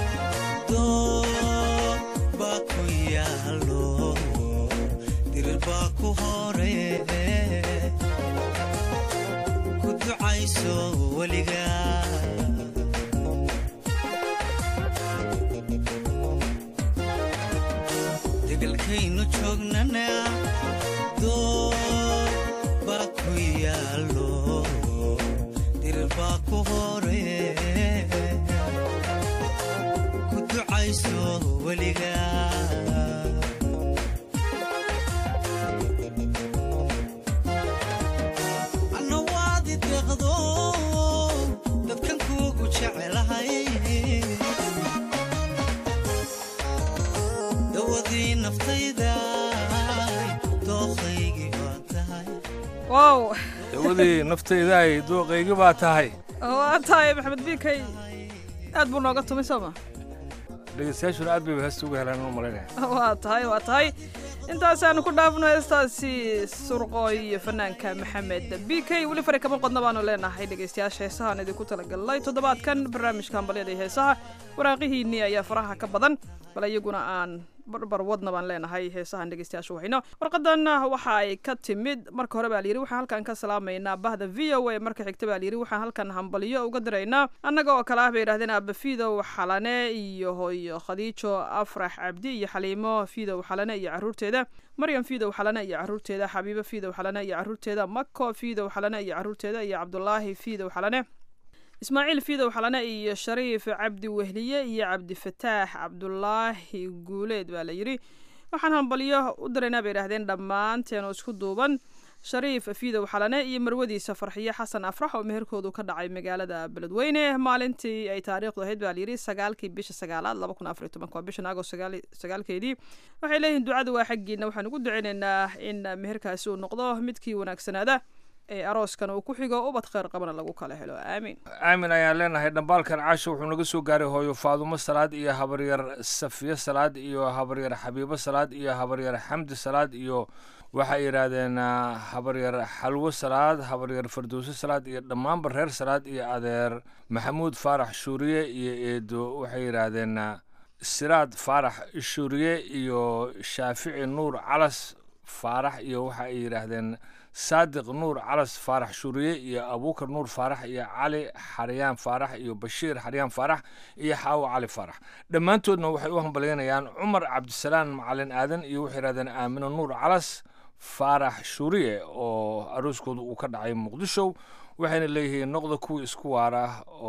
doo baa ku yaalo dirir baa ku hore ku ducayso weliga degalkaynu joognana doo baa ku yaalo dirir baa ku hore ku ducayso weliga anna waadi deeqdo dadkan kuugu jecelahay dawadii naftayda dooqaygii baa tahay wow dawadii naftaydaay dooqaygi baa tahay waa tahay maxamed biikay aad buu nooga tumay soo ma dhegeystayaashuna aad bayba heesta uga helaan u malaynaya waa tahay waa tahay intaasaanu ku dhaafno heestaasi surqooy iyo fanaanka maxamed b k weli fari kama qodna baanu leenahay dhegeystayaasha heesahaan idinku talagalnay toddobaadkan barnaamijka hambalyada iyo heesaha waraaqihiinnii ayaa faraha ka badan bal iyaguna aan barbar wadna baan leenahay heesahan dhegeystayaasha waxayno warqadan waxa ay ka timid marka hore baa layidhi waxaan halkan ka salaamaynaa bahda v o a marka xigta baa layidhi waxaan halkan hambalyo uga diraynaa annaga oo kale ah bay yidhahdeen aaba fidow xalane iyo hooyo khadiijo afrax cabdi iyo xaliimo fidow xalane iyo caruurteeda maryam fidow xalane iyo caruurteeda xabiibo fidow xalane iyo caruurteeda mako fidow xalane iyo caruurteeda iyo cabdulaahi fidow xalane ismaaciil fidow xalane iyo shariif cabdi wehliye iyo cabdifataax cabdulaahi guuleed baa la yidhi waxaan hambalyo u diraynaa bay yidhahdeen dhammaanteen oo isku duuban shariif fidow xalane iyo marwadiisa farxiyo xasan afrax oo meherkoodu ka dhacay magaalada beledweyne maalintii ay taariikhdu ahayd baa layidhi sagaalkii bisha sagaalaad laba kun afar iyo tobanka waa bishan agost sagaalkeedii waxay leeyihiin ducadu waa xaggiina waxaan ugu duceynaynaa in meherkaasi uu noqdo midkii wanaagsanaada ee arooskan uu ku xigo ubad kheyr qabana lagu kala helo aamiin aamin ayaan leenahay dhambaalkan caasho wuxuu naga soo gaaray hooyo faadumo salaad iyo habaryar safiye salaad iyo habaryar xabiibo salaad iyo habaryar xamdi salaad iyo waxay yidhaahdeen ah, habaryar xalwo salaad habaryar fardowso salaad iyo dhammaanba reer salaad iyo adeer maxamuud faarax shuuriye iyo eedo waxay yidhaahdeen ah, siraad faarax shuuriye iyo shaafici nuur calas faarax iyo waxa ay yidhaahdeen saadiq nuur calas faarax shuuriye iyo abuukar nuur faarax iyo cali xaryaan faarax iyo bashiir xaryaan faarax iyo xaawo cali faarax dhammaantoodna waxay u hambalyaynayaan cumar cabdisalaan macalin aadan iyo waxay yidhahdeen aamino nuur calas faarax shuuriye oo arooskooda uu ka dhacay muqdisho waxayna leeyihiin noqda kuwii isku waara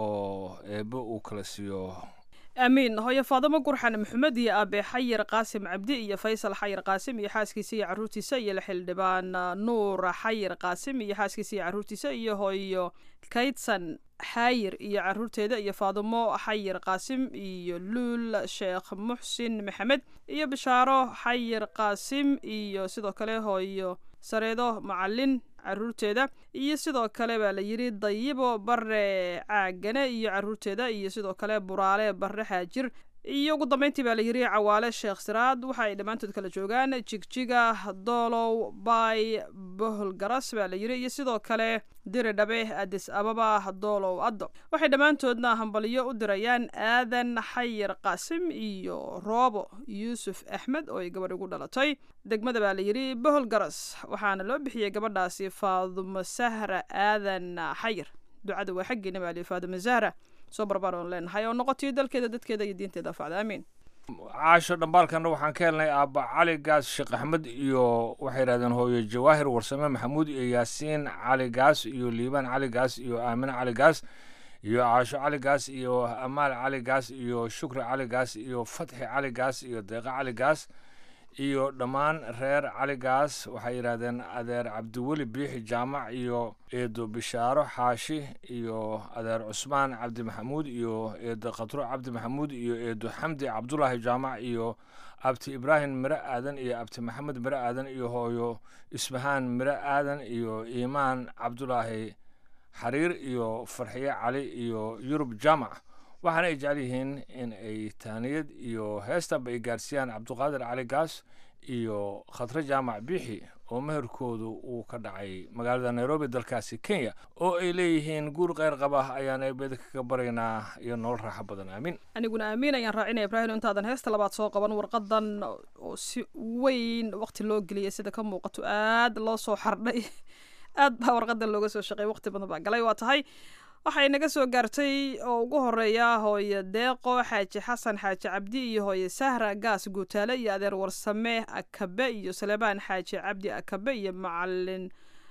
oo eebbe uu kala siiyo aamiin hooyo faadamo gurxan maxamed iyo aabe xayir qaasim cabdi iyo faysal xayir qaasim iyo xaaskiisa iyo caruurtiisa iyo xildhibaan nuur xayir qaasim iyo xaaskiisa iyo caruurtiisa iyo hooyo kaydsan xaayir iyo caruurteeda iyo faadimo xayir qaasim iyo luul sheekh muxsin maxamed iyo bishaaro xayir qaasim iyo sidoo kale hooyo sareedo macalin caruurteeda iyo sidoo kale baa la yidhi dayibo bare caagane iyo caruurteeda iyo sidoo kale buraale bare xaajir iyo ugu dambeyntii baa la yidhi cawaale sheekh siraad waxa ay dhammaantood kala joogaan jigjiga doolow bay bohol garas baa la yidhi iyo sidoo kale diri dhabe adis ababa doolow addo waxay dhammaantoodna hambaliyo u dirayaan aadan xayir qaasim iyo roobo yuusuf axmed oo ay gabadh ugu dhalatay degmada baa la yidhi bohol garas waxaana loo bixiyey gabadhaasi faadumo sahra aadan xayir ducada waa xaggeena baa la yidhi faadumo sahra soo barbaar oon leenahay oo noqotiyo dalkeeda dadkeeda iyo diinteeda afacda aamiin caasho dhambaalkanna waxaan ka helnay aabba cali gaas sheekh axmed iyo waxay yidhahdeen hooyo jawaahir warsame maxamuud iyo yaasiin cali gaas iyo liibaan cali gaas iyo aamine cali gaas iyo caasho cali gaas iyo amaal cali gaas iyo shukri cali gaas iyo fatxi cali gaas iyo deeqa cali gaas iyo dhammaan reer cali gaas waxay yidhahdeen adeer cabdiweli biixi jaamac iyo eedo bishaaro xaashi iyo adeer cusmaan cabdi maxamuud iyo eedo khatro cabdi maxamuud iyo eedo xamdi cabdulaahi jaamac iyo abti ibraahim mire aadan iyo abti maxamed mire aadan iyo hooyo isbahaan mire aadan iyo iimaan cabdulaahi xariir iyo farxiye cali iyo yurub jaamac waxaana ay jecel yihiin in ay taaniyad iyo heestanba ay gaarsiiyaan cabduqaadir cali gaas iyo khatre jaamac biixi oo meherkoodu uu ka dhacay magaalada nairobi dalkaasi kenya oo ay leeyihiin guur kheyr qaba ayaan eebeda kaga baraynaa iyo nolol raaxo badan aamin aniguna aamiin ayaan raacinaya ibraahim intaadan heesta labaad soo qaban warqadan oo si weyn waqti loo geliyay sida ka muuqato aad loo soo xardhay aad baa warqadan looga soo shaqeeyay waqti badan baa galay waa tahay waxay naga soo gaartay oo ugu horeeya hooye deeqo xaaji xasan xaaji cabdi iyo hooye sahra gaas guutaale iyo adeer warsame akabe iyo saleebaan xaaji cabdi akabe iyo macalin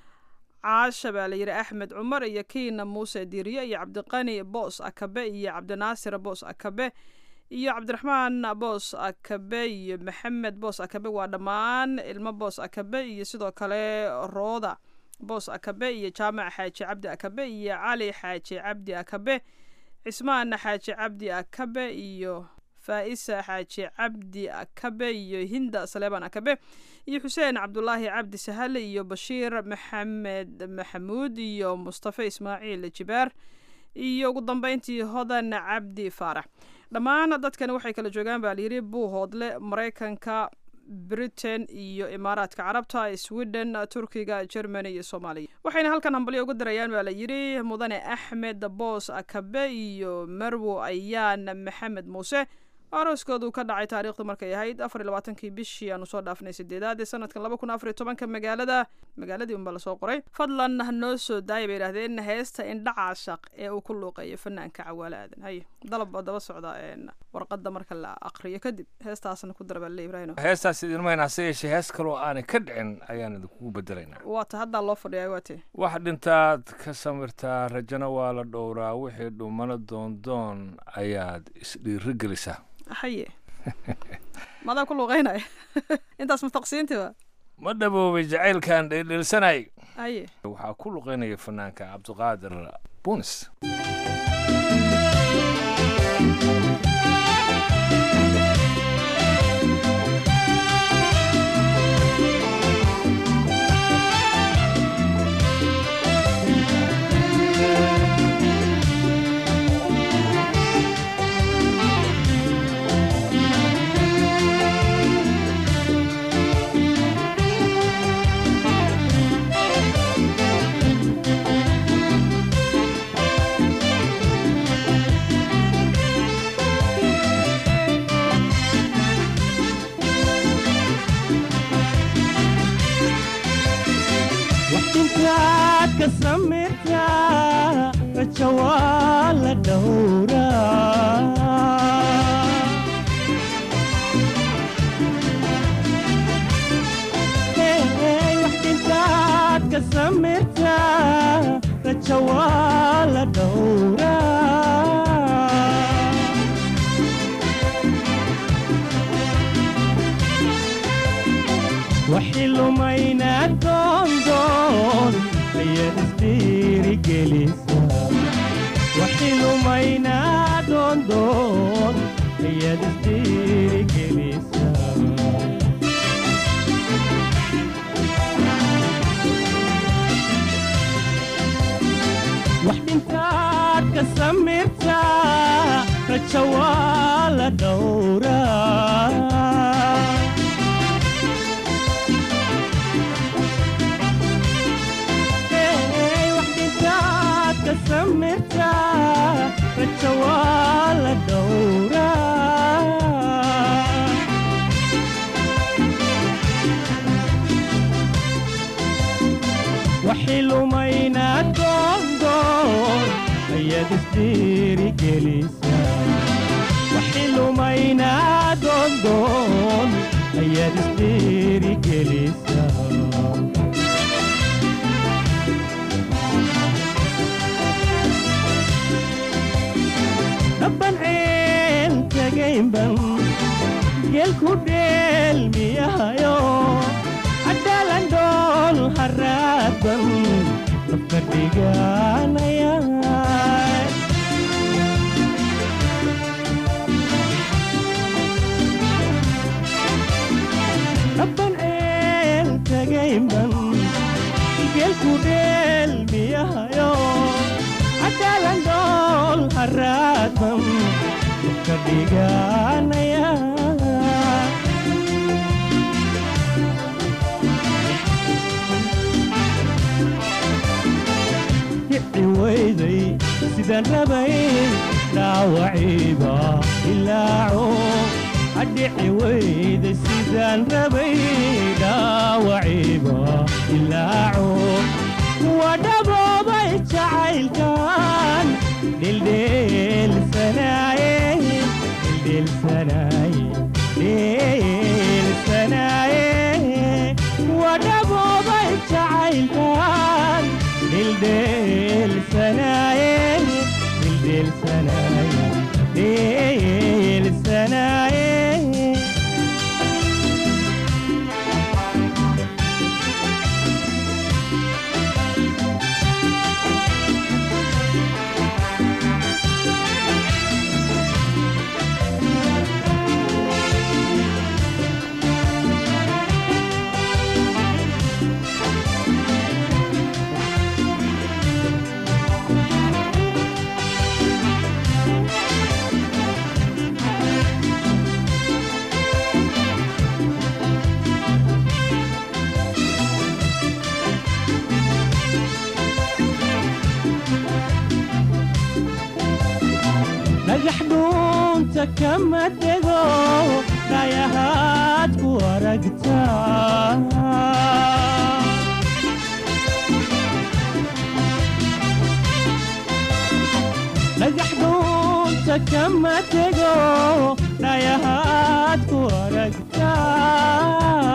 caasha baa la yidhi axmed cumar iyo kiina muuse diiriye iyo cabdiqani boos akabe iyo cabdinaasir boos akabe iyo cabdiraxmaan boos akabe iyo maxamed boos akabe waa dhammaan ilmo boos akabe iyo sidoo kale rooda boos akabe iyo jaamac xaaji cabdi akabe iyo cali xaaji cabdi akabe cismaan xaaji cabdi akabe iyo faa'isa xaaji cabdi akabe iyo hinda saleebaan akabe iyo xuseen cabdulaahi cabdi sahale iyo bashiir maxamed maxamuud iyo mustafa ismaaciil jibaar iyo ugu dambeyntii hodan cabdi faarax dhammaan dadkani waxay kala joogaan baa layidhi buuhoodle maraykanka britain iyo imaaraadka carabta sweden turkiga germany iyo soomaaliya waxayna halkan hambalyo ugu dirayaan baa la yidhi mudane axmed boos akabe iyo marwo ayaan maxamed muuse arooskoodu ka dhacay taariikhdu markay ahayd afar iyo labaatankii bishii aanu soo dhaafnay sideedaad ee sanadkan laba kun afar iyo tobanka magaalada magaaladii unbaa lasoo qoray fadlan noo soo daaya bay yidhahdeen heesta indhacaashaq ee uu ku luuqeeyo fanaanka cawaale aadan haye dalab baa daba socda warqada marka la aqriyo kadib heestaasna ku dara baa le ibrahim heestaas idinmayna hase yeeshee hees kaloo aanay ka dhicin ayaan idinkugu bedelaynaa waata haddaa loo fadhiyaa waate wax dhintaad ka samirtaa rajana waa la dhowraa wixii dhumana doondoon ayaad isdhiiri gelisaa haye madaa ku luuqeynaya intaas mustaqsiinti wa ma dhaboobay jacaylkan dheeldheelsanay haye waxaa ku luqeynaya fanaanka cabdiqaadir bunis waxdintaad ka samirtaa rajo waa la dhowraa waxdintaad ka samirtaa rajo waa la dhowraa waxi lumayna doondoon ayaad isdhiirigelisa waxi lumayna doondoon ayaad isdhiirigelisa wax dhintaad ka samirtaa rajo waa la dhowraa samirtaa rajo waa la dhowraa waxi lumayna doondoon ayaad isdhiirigelisa waxi lumayna doondoon ayaad isdhiirigelisa dabban ceel tagaynban geelku dheelmiyahayo cadaalan dhool haraadban dabka dhiganaya dabban ceel tagaynban geelku dheelmiyahayo cadaalan dhool haraadban ka dhiganaya kici weyday sidaan rabay dhaawaciiba ilaaco adhici weyday sidaan rabay dhaawaciiba ilaaco wadhaboobay jacaylkan dhildheelsanaaye dhildheelsanaaye dhildheelsanaaye wadhaboobay jacaylkan dhildheelsanaaye dhildheelsanaaye dhildheelsanaaye dhagax dhuunta kama dego dhayahaad ku aragtaa dhagax dhuunta kama dego dhayahaad ku aragtaa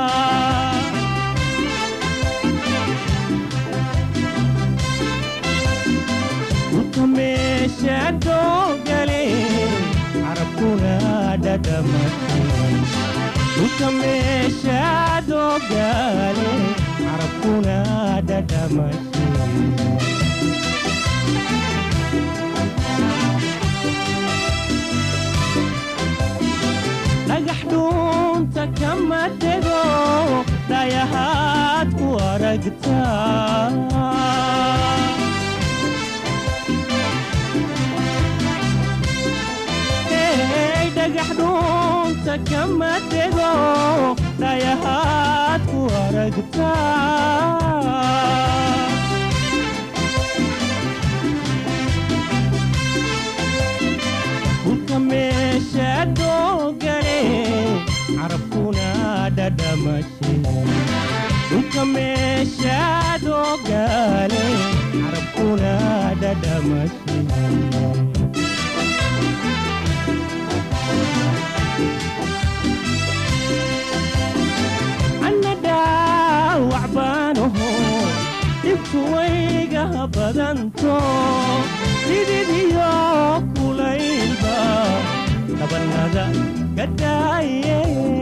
dhulka meesha doogale carabkuna dhadhamate dhulka meesha doogale carabkuna dhadhamate dhagax dhuunta kama dego dhayahaad ku aragtaa dhagax dhuunta kama dego dhayahaad ku aragtaa dhulka meesha doogale carabkuna dhadhamashe dhulka meesha doogale dhibtu wayga badanto sididiyo kulaylba dhabanada ka daaye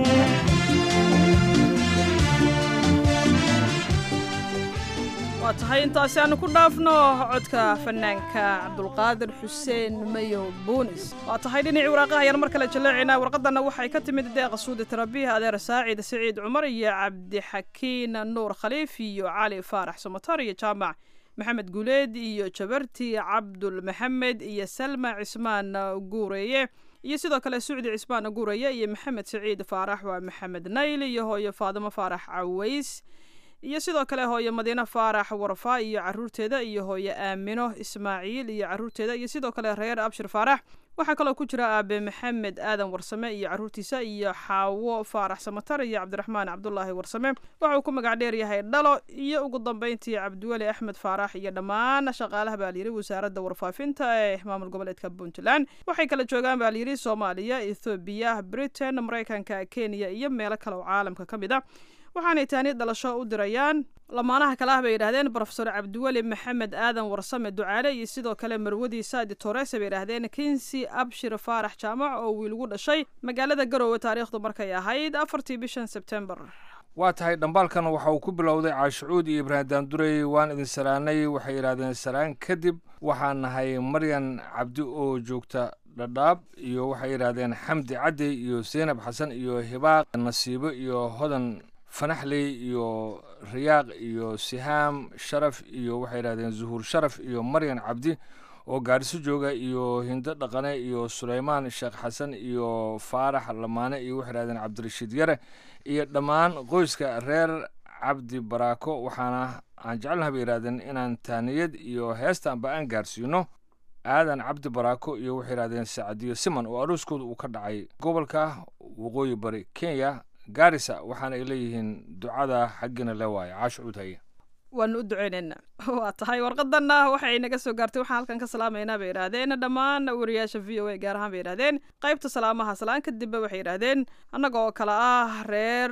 waa tahay intaasi aanu ku dhaafno codka fanaanka cabdulqaadir xuseen mayo buunis waa tahay dhinacii waraaqaha ayaan mar kale jaleecaynaa warqadana waxay ka timid deeqa suudi tarabiih adeer saacid siciid cumar iyo cabdixakiin nuur khaliif iyo cali faarax somatar iyo jaamac maxamed guuleed iyo jabarti cabdul maxamed iyo salma cismaan guureeye iyo sidoo kale sucdi cismaan guureeye iyo maxamed siciid faarax waa maxamed nayl iyo hooyo faadimo faarax caways iyo sidoo kale hooyo madiine faarax warfa iyo caruurteeda iyo hooyo aamino ismaaciil iyo caruurteeda iyo sidoo kale reer abshir faarax waxaa kaloo ku jira aabe maxamed aadan warsame iyo caruurtiisa iyo xaawo faarax samatar iyo cabdiraxmaan cabdulaahi warsame waxa uu ku magac dheer yahay dhalo iyo ugu dambeyntii cabdiweli axmed faarax iyo dhammaan shaqaalaha baa layidhi wasaaradda warfaafinta ee maamul goboleedka puntland waxay kala joogaan baa layidhi soomaaliya ethoobiya britain maraykanka kenya iyo meelo kale oo caalamka ka mid a waxaanay taani dhalasho u dirayaan lamaanaha kale ah bay yidhahdeen brofesor cabdiweli maxamed aadan warsame ducaale iyo sidoo kale marwadii saadi torese bay yidhahdeen kinsi abshir faarax jaamac oo wiilgu dhashay magaalada garoowe taariikhdu markay ahayd afartii bishan sebtembar waa tahay dhambaalkan waxa uu ku bilowday caashucuud iyo ibraahim daandurey waan idin salaanay waxay yidhahdeen salaan kadib waxaan nahay maryan cabdi oo joogta dhadhaab iyo waxay yidhahdeen xamdi cadey iyo seynab xasan iyo hibaaq nasiibo iyo hodan fanaxley iyo riyaaq iyo sihaam sharaf iyo waxay yidhahdeen zuhuur sharaf iyo maryan cabdi oo gaariso jooga iyo hindo dhaqane iyo suleymaan sheekh xasan iyo faarax lamaane iyo waxay yidhahdeen cabdirashiid yare iyo dhammaan qoyska reer cabdi baraako waxaana aan jecelnaha bay yidhahdeen inaan taaniyad iyo heestaanba aan gaarsiino aadan cabdi baraako iyo waxay yidhahdeen sacadiyo siman oo arooskooda uu ka dhacay gobolka waqooyi bari kenya gaarisa waxaana ay leeyihiin ducada xaggiina le waaye caash cuud haye waanu u duceynaynaa waa tahay warqadanna waxay naga soo gaartay waxaan halkan ka salaamaynaa bay yidhaahdeen dhammaan wariyaasha v o a gaar ahaan bay yidhahdeen qaybta salaamaha salaan kadibba waxay yidhaahdeen annaga oo kale ah reer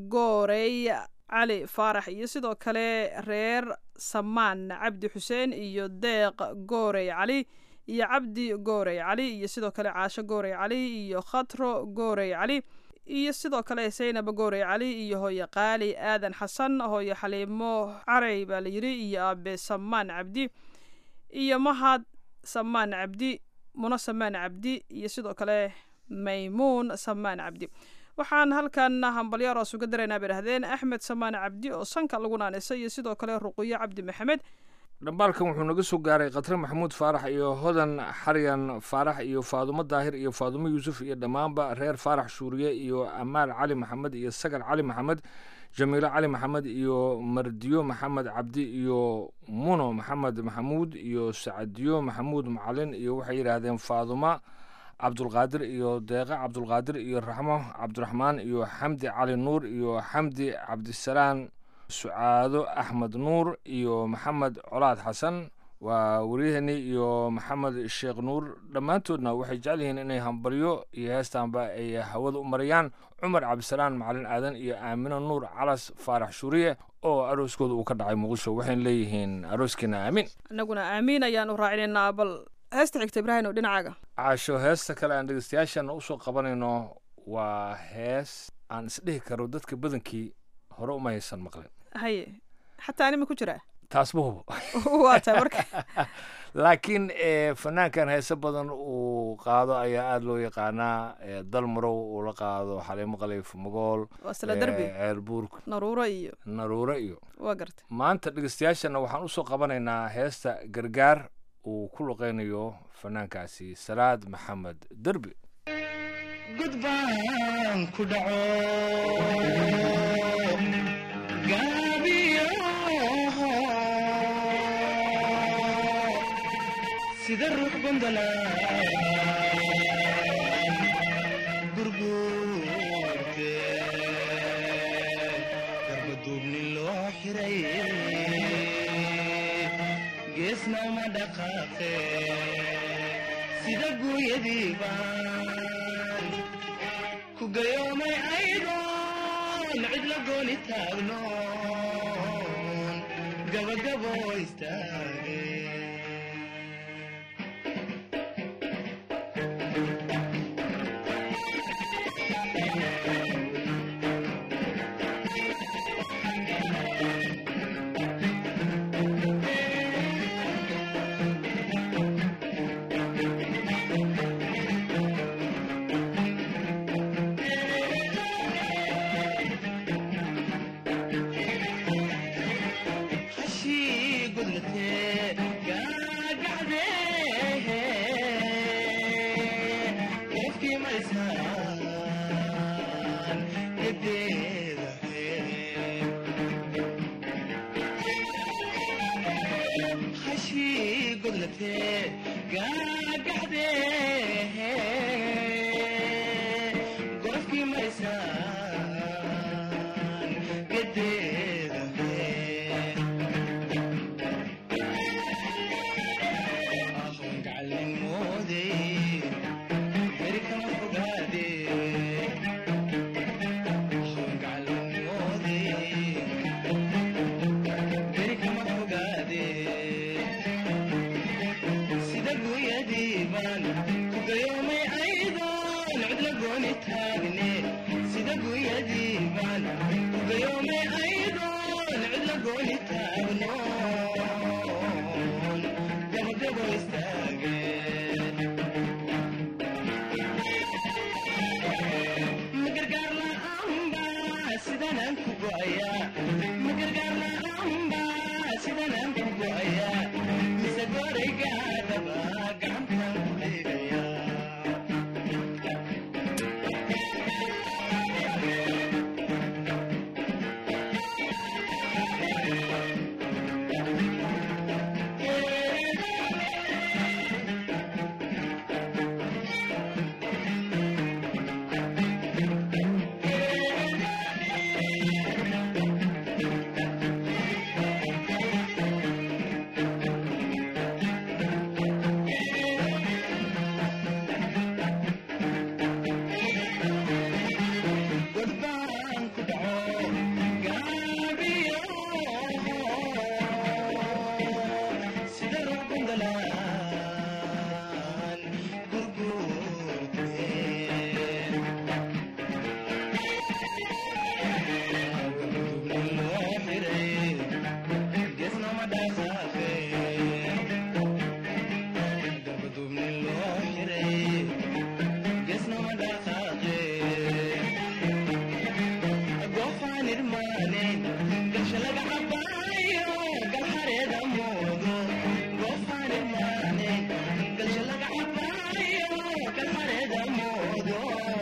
goorey cali faarax iyo sidoo kale reer samaan cabdi xuseen iyo deeq goorey cali iyo cabdi goorey cali iyo sidoo kale caasho goorey cali iyo khatro goorey cali iyo sidoo kale saynab goorey cali iyo hooye qaali aadan xasan hooye xaliimo carey baa la yidhi iyo aabe samaan cabdi iyo mahad samaan cabdi muno samaan cabdi iyo sidoo kale maymuun samaan cabdi waxaan halkan hambalyaar oos uga daraynaa bay dhahdeen axmed samaan cabdi oo sanka lagu naanisay iyo sidoo kale ruqiyo cabdi maxamed dhambaalkan wuxuu naga soo gaaray khatre maxamuud faarax iyo hodan xaryan faarax iyo faadumo daahir iyo faadumo yuusuf iyo dhammaanba reer faarax shuuriye iyo amaal cali maxamed iyo sagar cali maxamed jamiilo cali maxamed iyo mardiyo maxamed cabdi iyo muno maxamed maxamuud iyo sacadiyo maxamuud macalin iyo waxay yidhaahdeen faaduma cabdulqaadir iyo deeqa cabdulqaadir iyo raxmo cabdiraxmaan iyo xamdi cali nuur iyo xamdi cabdisalaan sucaado axmed nuur iyo maxamed colaad xasan waa waryaheeni iyo maxamed sheekh nuur dhammaantoodna waxay jecel yihiin inay hambaryo iyo heestaanba ay hawada u marayaan cumar cabdisalaan macalin aadan iyo aamino nuur calas faarax shuuriye oo arooskooda uu ka dhacay muqdisho waxayna leeyihiin arooskiina aamin annaguna aamiin ayaan u raacinaynaa bal heesta xigta ibraahim oo dhinacaaga caasho heesta kale aan dhegeystayaashan usoo qabanayno waa hees aan isdhihi karo dadka badankii hore uma haysan maqlin haye xataa anima ku jiraa taas ma hubo waa tahay marka laakiin fanaankan heese badan uu qaado ayaa aada loo yaqaanaa dal marow uu la qaado xaliimo khaliif magool waa sila derbi ceelbuur naruuro iyo naruuro iyo waa garta maanta dhegeystayaashana waxaan usoo qabanaynaa heesta gargaar uu ku luqeynayo fanaankaasi salaad maxamed derbi gudbaan ku dhaco gaabiyo sida ruux gondola gurguurte garbaduubni loo xiray geesna uma dhaqaaqe sida guuyadii baan ku gayoomay aydoon cid la gooni taagnoon gabagabo istaage hashii gudlatee gaagacdee qofkii maysaan edeeda hashii gudlatee gaagacdee qofkii maysaan edeeda Gabagabo istaageen magargaar la'aanba sidanaan ku go'ayaa magargaar la'aanba sidanaan ku go'ayaa mise gooraygaadaba gacantan ku dhigayaa godbaan ku dhaco gaabiyo sida ruqundalaan gurguurteen gudubnin loo xiray geesnama dhaqaaqeen gabadubnin loo xiray geesnama dhaqaaqeen goofaan irmaanen gasha laga cabaayo galxareeda moodo goofaan irmaanen gasha laga cabaayo galxareeda moodo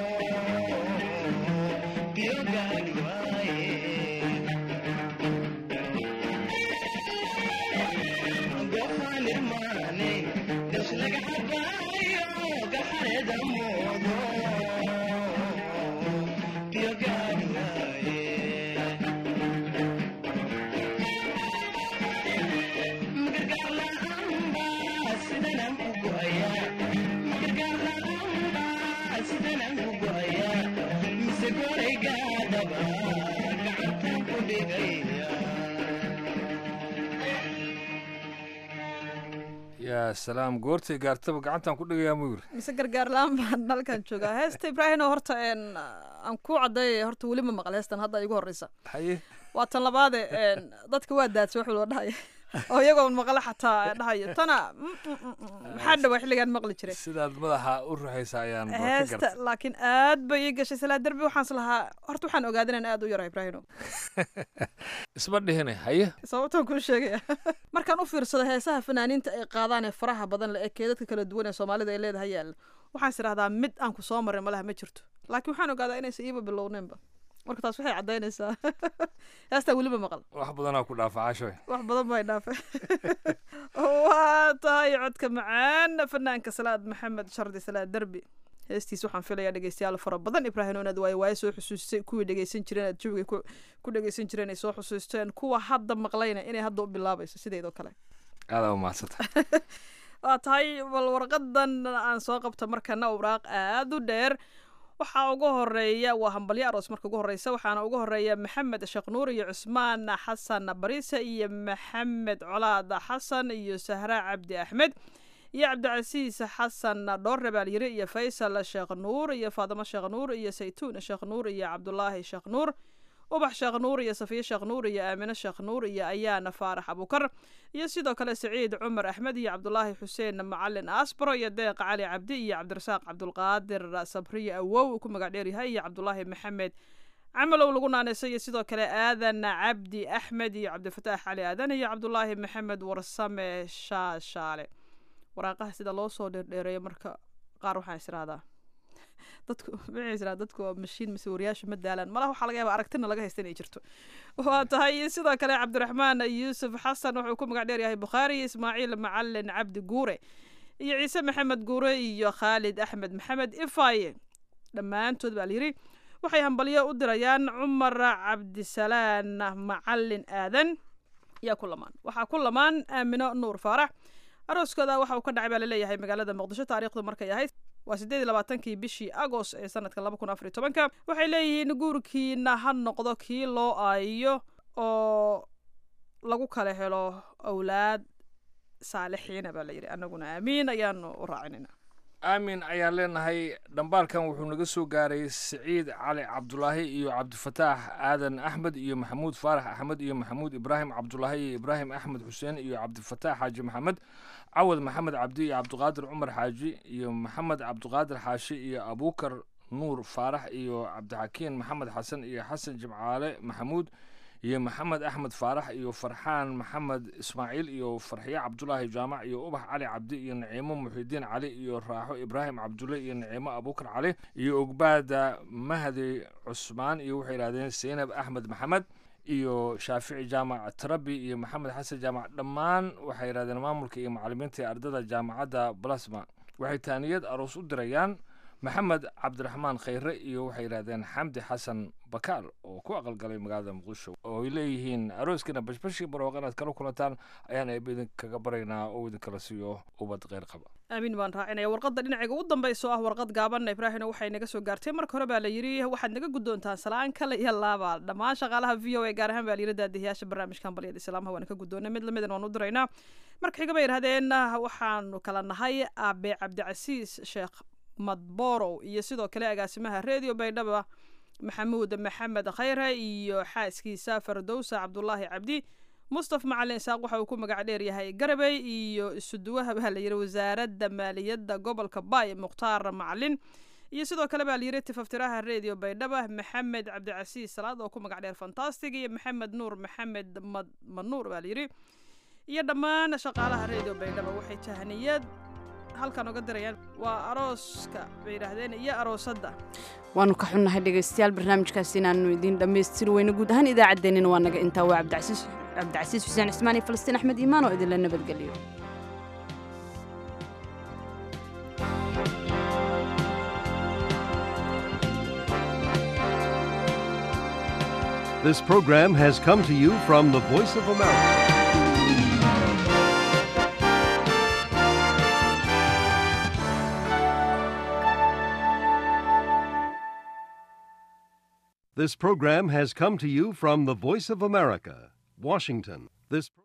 biyo gaagi waaye goofaan irmaanen gasha laga cabaayo galxareeda moodo biyo gaagi waaye magargaar la'aanba sidanaan ku go'ayaa magargaar la'aanba sidanaan ku go'ayaa mise gooraygaadaba gacantan ku dhigaya yaa salaam goortay gaartaba gacantaan ku dhigayaa muyir mise gargaar la-aan baan halkan joogaa heesta ibraahino horta een, aan ku caddeeyay horta weli ma maqal heestan hadda igu horreysa haye waa tan labaade een, dadka waa daadsay wax walba dhahaya oo iyagoo maqle xataa dhahayo tana mm, mm, mm, mm, maxaa dhawaa xilligaan maqli jiray sidaad madaxa u ruxaysa ayaan ba ka heesta gartay laakiin aad bay ii gashay salaa derbi waxaan is lahaa horta waxaan ogaaday inaan aad u yara ibraahino isma dhihine haye sababtaan kuu sheegaya markaan u fiirsado heesaha fanaaniinta ay qaadaan ee faraha badan le ee keedadka kala duwan ee soomaalida ay leedahay yaalla waxaan is idhahdaa mid aan ku soo marin malaha ma jirto laakiin waxaan ogaadaa inaysan iiba bilowneenba marka taas waxay caddaynaysaa heestaa weliba maqal wax badanaa ku dhaafa cashoy wax badan bay dhaafay waa tahay codka macaan fanaanka salaad maxamed shardi salaad derbi heestiis waxaan filayaa dhegeystayaal fara badan ibraahim inaad waayo waayo soo xusuustay kuwii dhegeysan jireen aad jawiga ku ku dhegeysan jireen ay soo xusuusteen kuwa hadda maqlayna inay hadda u bilaabayso sideedoo kale aadaa u mahadsanta waa tahay bal warqadan aan soo qabta markana awraaq aada u dheer waxaa ugu horeeya waa hambalyo aroos marka ugu horeysa waxaana ugu horeeya maxamed sheekh nuur iyo cusmaan xasan bariise iyo maxamed colaad xasan iyo sahra cabdi axmed iyo cabdicasiis xasan dhoorre baalyiri iyo faysal sheekh nuur iyo faadimo sheekh nuur iyo saytuun sheekh nuur iyo cabdulaahi sheekh nuur ubax sheekh nuur iyo safiye sheekh nuur iyo aamine sheekh nuur iyo ayaana faarax abukar iyo sidoo kale saciid cumar axmed iyo cabdulaahi xuseen macalin asbro iyo deeq cali cabdi iyo cabdirasaaq cabdulqaadir sabriye awow uu ku magac dheeryahay iyo cabdulaahi maxamed camalow lagu naanaysa iyo sidoo kale aadan cabdi axmed iyo cabdifataax cali aadan iyo cabdulaahi maxamed warsame shaashaale waraaqaha sida loo soo dheerdheereeyo marka qaar waxaan israadaa dadku maxay israa dadku waa mashiin mise wariyaasha ma daalaan malaha waxaa laga yaabaa aragtina laga haysta inay jirto waa tahay sidoo kale cabdiraxmaan yuusuf xasan wuxuu ku magac dheer yahay bukhaari ismaaciil macalin cabdi guure iyo ciise maxamed guure iyo khaalid axmed maxamed ifaye dhammaantood baa layidhi waxay hambalyo u dirayaan cumar cabdisalaan macalin aadan yaa ku lamaan waxaa ku lamaan aamino nuur faarax arooskooda waxa uu ka dhacay baa laleeyahay magaalada muqdisho taariikhdu markay ahayd waa siddeed iyo labaatankii bishii agost ee sanadka laba kun afar iyo tobanka waxay leeyihiin guurkiina ha noqdo kii loo aayiyo oo lagu kala helo awlaad saalixiina baa layidhi annaguna aamiin ayaanu u raacinayna aamin ayaan leenahay dhambaalkan wuxuu naga soo gaaray siciid cali cabdulaahi iyo cabdifataax aadan axmed iyo maxamuud faarax axmed iyo maxamuud ibraahim cabdulaahi iyo ibraahim axmed xuseen iyo cabdifataax xaaji maxamed cawad maxamed cabdi iyo cabdiqaadir cumar xaaji iyo maxamed cabdiqaadir xaashi iyo abuukar nuur faarax iyo cabdixakiin maxamed xasan iyo xasan jimcaale maxamuud iyo maxamed axmed faarax iyo farxaan maxamed ismaaciil iyo farxiye cabdulaahi jaamac iyo ubax cali cabdi iyo naciimo muxidiin cali iyo raaxo ibraahim cabdulle iyo naciimo abuukar cali iyo ogbaada mahdi cusmaan iyo waxay yidhahdeen seynab axmed maxamed iyo shaafici jaamac tarabi iyo maxamed xasan jaamac dhammaan waxay yidhahdeen maamulka iyo macalimiinta ee ardada jaamacadda balasma waxay taaniyad aroos u dirayaan maxamed cabdiraxmaan khayre iyo waxay yidhahdeen xamdi xasan bakaal oo ku aqalgalay magaalada muqdisho oo ay leeyihiin arooskiina bashbashii barooq inaad kala kulantaan ayaan eeba idinkaga baraynaa oo idinkala siiyo ubad kheyr qaba aamin baan raacinaya warqadda dhinaciga ugu dambaysa oo ah warqad gaaban ibraahimna waxay naga soo gaartay marka hore baa la yidhi waxaad naga guddoontaan salaan kale iyo laaba dhammaan shaqaalaha v o a gaar ahaan baa la yidhi daadihiyaasha barnaamijkan balyada islaamaha waan ka guddoonay mid lamidan waan u diraynaa marka xiga bay yidhahdeen waxaanu kala nahay aabe cabdicasiis sheekh madborow iyo sidoo kale agaasimaha redio baydhaba maxamuud maxamed khayre iyo xaaskiisa fardowsa cabdulaahi cabdi mustaf macalin isaaq waxa uu ku magac dheer yahay garabey iyo isuduwaha baa layidhi wasaaradda maaliyadda gobolka baay mukhtaar macalin iyo sidoo kale baa layidhi tifaftiraha redio baydhaba maxamed cabdicasiis salaad oo ku magac dheer fantastic iyo maxamed nuur maxamed manuur baa layidhi iyo dhammaan shaqaalaha redio baydhaba waxay tahniyad halkan oga dirayaan waa arooska bay yidhaahdeen iyo aroosadda waanu ka xunnahay dhegaystayaal barnaamijkaasi inaanu idiin dhammaystiri weyno guud ahaan idaacaddeenina waa naga intaa waa cabdicasiis cabdicasiis xuseen cismaan iyo falastiin axmed iimaan oo idinla nabadgeliyo This program has come to you from the Voice of America. This program has come to you from the Voice of America, Washington. This